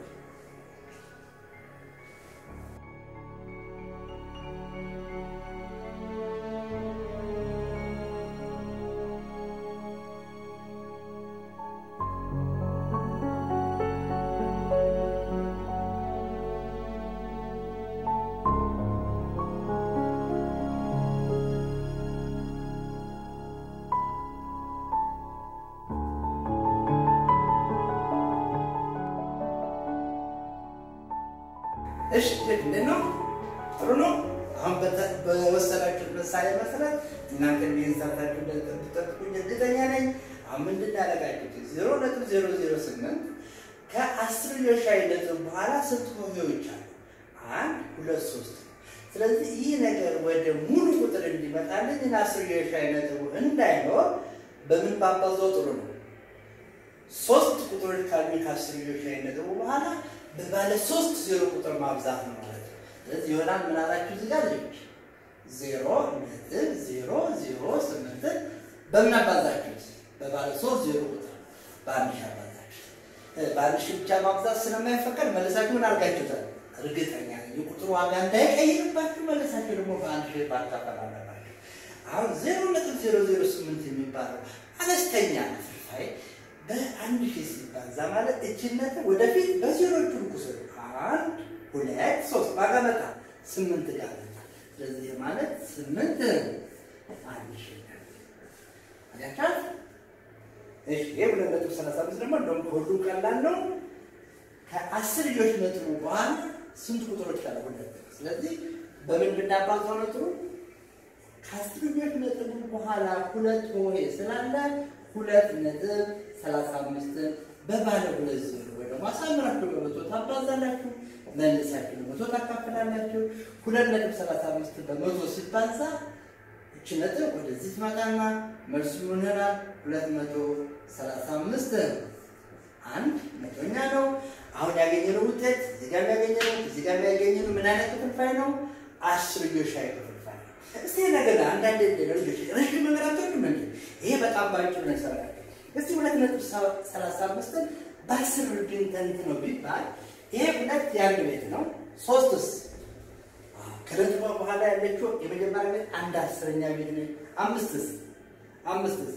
እሺ እንዴት ነው? ጥሩ ነው። አሁን በተ- በወሰዳችሁት ምሳሌ መሰረት እናንተ እንዲህን ሰርታችሁ እንደምትጠብቁኝ እርግጠኛ ነኝ። አሁን ምንድን ያደረጋችሁት ዜሮ ነጥብ ዜሮ ዜሮ ስምንት ከአስርዮሽ ሻይ ነጥብ በኋላ ስንት ሆሄዎች አሉ? አንድ ሁለት ሶስት። ስለዚህ ይህ ነገር ወደ ሙሉ ቁጥር እንዲመጣልኝ እና አስርዮሽ ሻይ ነጥቡ እንዳይኖር በምን ባባዛው ጥሩ ነው? ሶስት ቁጥሮች ካሉ ከአስርዮሽ ሻይ ነጥቡ በኋላ በባለ ሶስት ዜሮ ቁጥር ማብዛት ነው ማለት ነው። ስለዚህ ይሆናል ምን አላችሁ እዚህ ጋር ልጆች ዜሮ ነጥብ ዜሮ ዜሮ ስምንትን በምን አባዛችሁት? በባለ ሶስት ዜሮ ቁጥር በአንድ ሺህ አባዛችሁት። እ፣ በአንድ ሺህ ብቻ ማብዛት ስለማይፈቀድ መልሳችሁ ምን አድርጋችሁታል? እርግጠኛ ነኝ የቁጥሩ ዋጋ እንዳይቀይርባችሁ መልሳችሁ ደግሞ በአንድ ሺህ ማካፈል አለባችሁ። አሁን ዜሮ ነጥብ ዜሮ ዜሮ ስምንት የሚባለው አነስተኛ ክፍልፋይ በአንድ ሺህ ሲባዛ ማለት እችነትን ወደፊት በዜሮቹ ቁስል አንድ ሁለት ሶስት ዋጋ መጣ ስምንት ጋር መጣ። ስለዚህ ማለት ስምንት አንድ ሺህ አያቻት። እሺ ይሄ ሁለት ነጥብ ሰላሳ አምስት ደግሞ እንደውም ከሁሉም ቀላል ነው። ከአስር ልጆች ነጥቡ በኋላ ስንት ቁጥሮች ካለ ሁለት። ስለዚህ በምን ብናባዛው ነጥቡ ከአስር ልጆች ነጥቡ በኋላ ሁለት ሆሄ ስላለ ሁለት ነጥብ ሰላሳ አምስትን በባለ ሁለት ዜሮ ወይ ደግሞ አሳምራችሁ በመቶ ታባዛላችሁ፣ መልሳችሁ በመቶ ታካፍላላችሁ። ሁለት ነጥብ ሰላሳ አምስት በመቶ ሲባዛ እቺ ነጥብ ወደዚህ ትመጣና መልሱ ምን ይሆናል? ሁለት መቶ ሰላሳ አምስት አንድ መቶኛ ነው። አሁን ያገኘነው ውጤት እዚህ ጋር ያገኘነው እዚህ ጋር ያገኘነው ምን አይነት ክፍልፋይ ነው? አስርዮሻዊ ክፍልፋይ ነው። እስቲ ነገር አንዳንድ ልጆች ረዥም ነገር አትወዱም እንዴ? ይሄ በጣም ባጭሩ ነው ይሰራል። እስቲ ሁለት ነጥብ ሰላሳ አምስትን በአስር ብንተንት ነው ቢባል ይሄ ሁለት የአንድ ቤት ነው። ሶስትስ ከነጥቧ በኋላ ያለችው የመጀመሪያ ቤት አንድ አስረኛ ቤት ነች። አምስትስ አምስትስ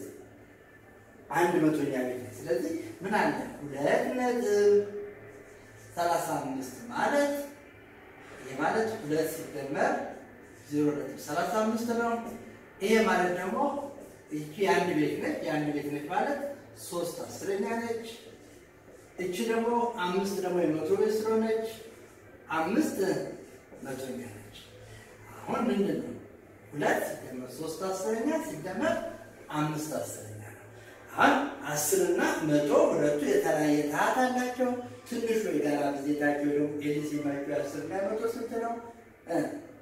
አንድ መቶኛ ቤት ነች። ስለዚህ ምን አለ ሁለት ነጥብ ሰላሳ አምስት ማለት ይሄ ማለት ሁለት ሲደመር ዜሮ ነጥብ ሰላሳ አምስት ነው። ይሄ ማለት ደግሞ ይቺ የአንድ ቤት ነች። የአንድ ቤት ነች ማለት ሶስት አስረኛ ነች። እቺ ደግሞ አምስት ደግሞ የመቶ ቤት ስለሆነች አምስት መቶኛ ነች። አሁን ምንድን ነው ሁለት ሲደመር ሶስት አስረኛ ሲደመር አምስት አስረኛ ነው። አሁን አስርና መቶ ሁለቱ የተለያየ ታህት አላቸው። ትንሹ የጋራ ብዜታቸው ደግሞ ኤልሲማቸው አስርና መቶ ስንት ነው? እ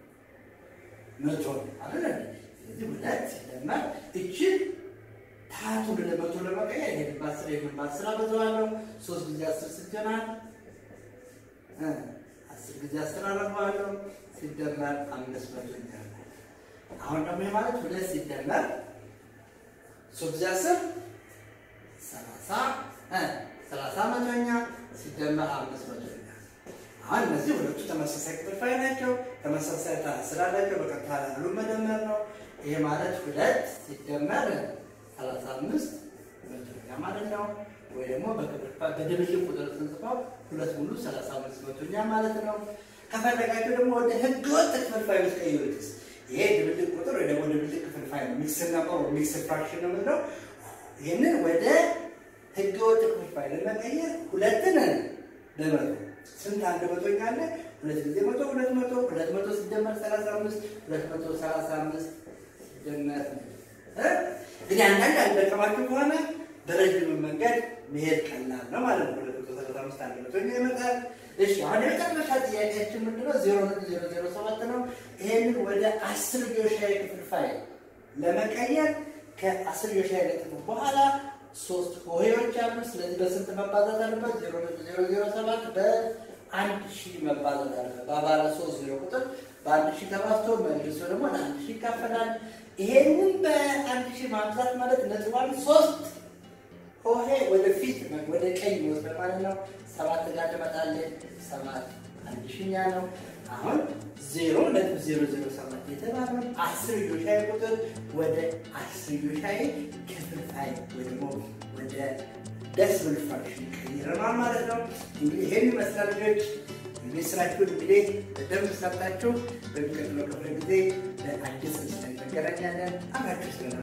መቶ ነው አይደል? ስለዚህ ሁለት ሲደመር እችን ታህቱን ወደ መቶ ለመቀየር ይሄን በአስር ይሄን በአስር አበዛዋለሁ። ሶስት ጊዜ አስር ስንት ይሆናል? እ አስር ጊዜ አስር አደርገዋለሁ ሲደመር አምስት መቶ ይሆናል። አሁን ደግሞ ይሄ ማለት ሁለት ሲደመር ሶስት ጊዜ አስር ሰላሳ እ ሰላሳ መቶኛ ሲደመር አምስት መቶኛ። አሁን እነዚህ ሁለቱ ተመሳሳይ ክፍልፋይ ናቸው። ተመሳሳይ ታህት ስላላቸው በቀጥታ ላሉ መደመር ነው። ይሄ ማለት ሁለት ሲደመር ሰላሳ አምስት መቶኛ ማለት ነው። ወይ ደግሞ በክፍልፋይ በድብልቅ ቁጥር ስንጽፈው ሁለት ሙሉ ሰላሳ አምስት መቶኛ ማለት ነው። ከፈለጋቸው ደግሞ ወደ ህገወጥ ክፍልፋይ ብትቀይሩትስ? ይሄ ድብልቅ ቁጥር ወይ ደግሞ ድብልቅ ክፍልፋይ ነው። ሚክስ ነበር ሚክስ ፍራክሽን ነው የምንለው። ይህንን ወደ ህገወጥ ክፍልፋይ ለመቀየር ሁለትን በመቶ ስንት አንድ መቶኛ አለ? ሁለት ጊዜ መቶ ሁለት መቶ ሁለት መቶ ሲደመር ሰላሳ አምስት ሁለት መቶ ሰላሳ አምስት ሲደመር እ እንግዲህ አንዳንድ አልደቀማችሁ ከሆነ በረጅም መንገድ መሄድ ቀላል ነው ማለት ነው። ሁለት መቶ ሰላሳ አምስት አንድ መቶኛ ይመጣል። እሺ አሁን የመጨረሻ ጥያቄያችን ምንድነው? ዜሮ ነጥብ ዜሮ ዜሮ ሰባት ነው። ይሄንን ወደ አስር ዮሻዊ ክፍልፋይ ለመቀየር ከአስር ዮሻዊ ነጥብ በኋላ ሶስት ሆሄዎች አሉ። ስለዚህ በስንት መባዛት አለበት? ዜሮ ነጥብ ዜሮ ዜሮ ሰባት በአንድ ሺህ መባዛት አለበት። በባለ ሶስት ዜሮ ቁጥር በአንድ ሺህ ተባዝቶ መልሶ ደግሞ ለአንድ ሺህ ይካፈላል። ይሄንን በአንድ ሺህ ማብዛት ማለት ነጥቧን ሶስት ሆሄ ወደፊት ወደ ቀኝ ወስደ ማለት ነው። ሰባት ጋር ትመጣለች። ሰባት አንድ ሺኛ ነው። አሁን ዜሮ ነጥብ ዜሮ ዜሮ ሰባት የተባለው አስር ዮሻዊ ቁጥር ወደ አስር ዮሻዊ ክፍልፋይ ወይ ደግሞ ወደ ደስብል ፍራክሽን ቀይረናል ማለት ነው። እንግዲህ ይሄን ይመስላል ልጆች። እንግዲህ ስራችሁን እንግዲህ በደንብ ሰርታችሁ በሚቀጥለው ክፍለ ጊዜ በአዲስ ስለ እንገናኛለን። አብራችሁ ስለነበር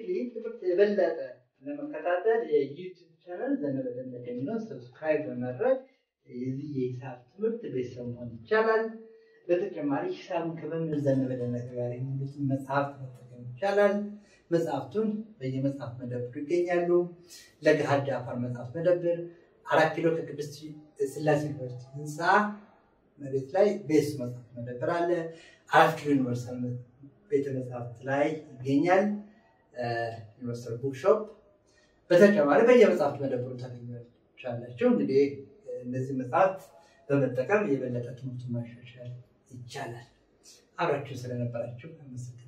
ዲፕሊ ትምህርት የበለጠ ለመከታተል የዩቲዩብ ቻናል ዘነበ ደመቀ የሚለውን ሰብስክራይብ በማድረግ የዚህ የሂሳብ ትምህርት ቤተሰብ መሆን ይቻላል። በተጨማሪ ሂሳብን ከመምህር ዘነበ ደመቀ ጋር የሚሉትን መጽሐፍት መጠቀም ይቻላል። መጽሐፍቱን በየመጽሐፍ መደብሩ ይገኛሉ። ለገሃድ አፋር መጽሐፍ መደብር አራት ኪሎ ከቅድስት ስላሴ ዩኒቨርሲቲ ህንፃ መሬት ላይ ቤስ መጽሐፍ መደብር አለ። አራት ኪሎ ዩኒቨርሳል ቤተ መጽሐፍት ላይ ይገኛል። ዩኒቨርሳል ቡክሾፕ በተጨማሪ በየመጽሐፍት መደብሩ ታገኛላችሁ። እንግዲህ እነዚህ መጽሐፍት በመጠቀም የበለጠ ትምህርቱን ማሻሻል ይቻላል። አብራችሁ ስለነበራችሁ አመሰግናለሁ።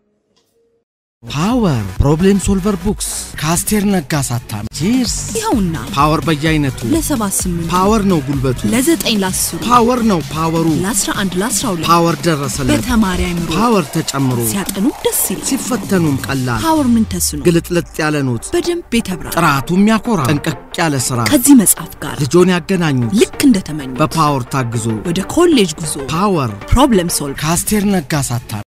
ፓወር ፕሮብሌም ሶልቨር ቡክስ ከአስቴር ነጋ ሳታሚ ቺርስ ይኸውና ፓወር በየአይነቱ ለሰባት ስምንት ፓወር ነው ጉልበቱ ለዘጠኝ ለአስሩ ፓወር ነው ፓወሩ ለአስራ አንድ ለአስራ ሁለት ፓወር ደረሰለት በተማሪ አይምሮ ፓወር ተጨምሮ ሲያጠኑ ደስ ይላል። ሲፈተኑም ቀላል ፓወር ምን ተስኖ ግልጥልጥ ያለ ኖት በደንብ የተብራራ ጥራቱ የሚያኮራ ጠንቀቅ ያለ ስራ ከዚህ መጽሐፍ ጋር ልጆን ያገናኙት ልክ እንደተመኙት በፓወር ታግዞ ወደ ኮሌጅ ጉዞ ፓወር ፕሮብለም ሶልቭ ከአስቴር ነጋ ሳታሚ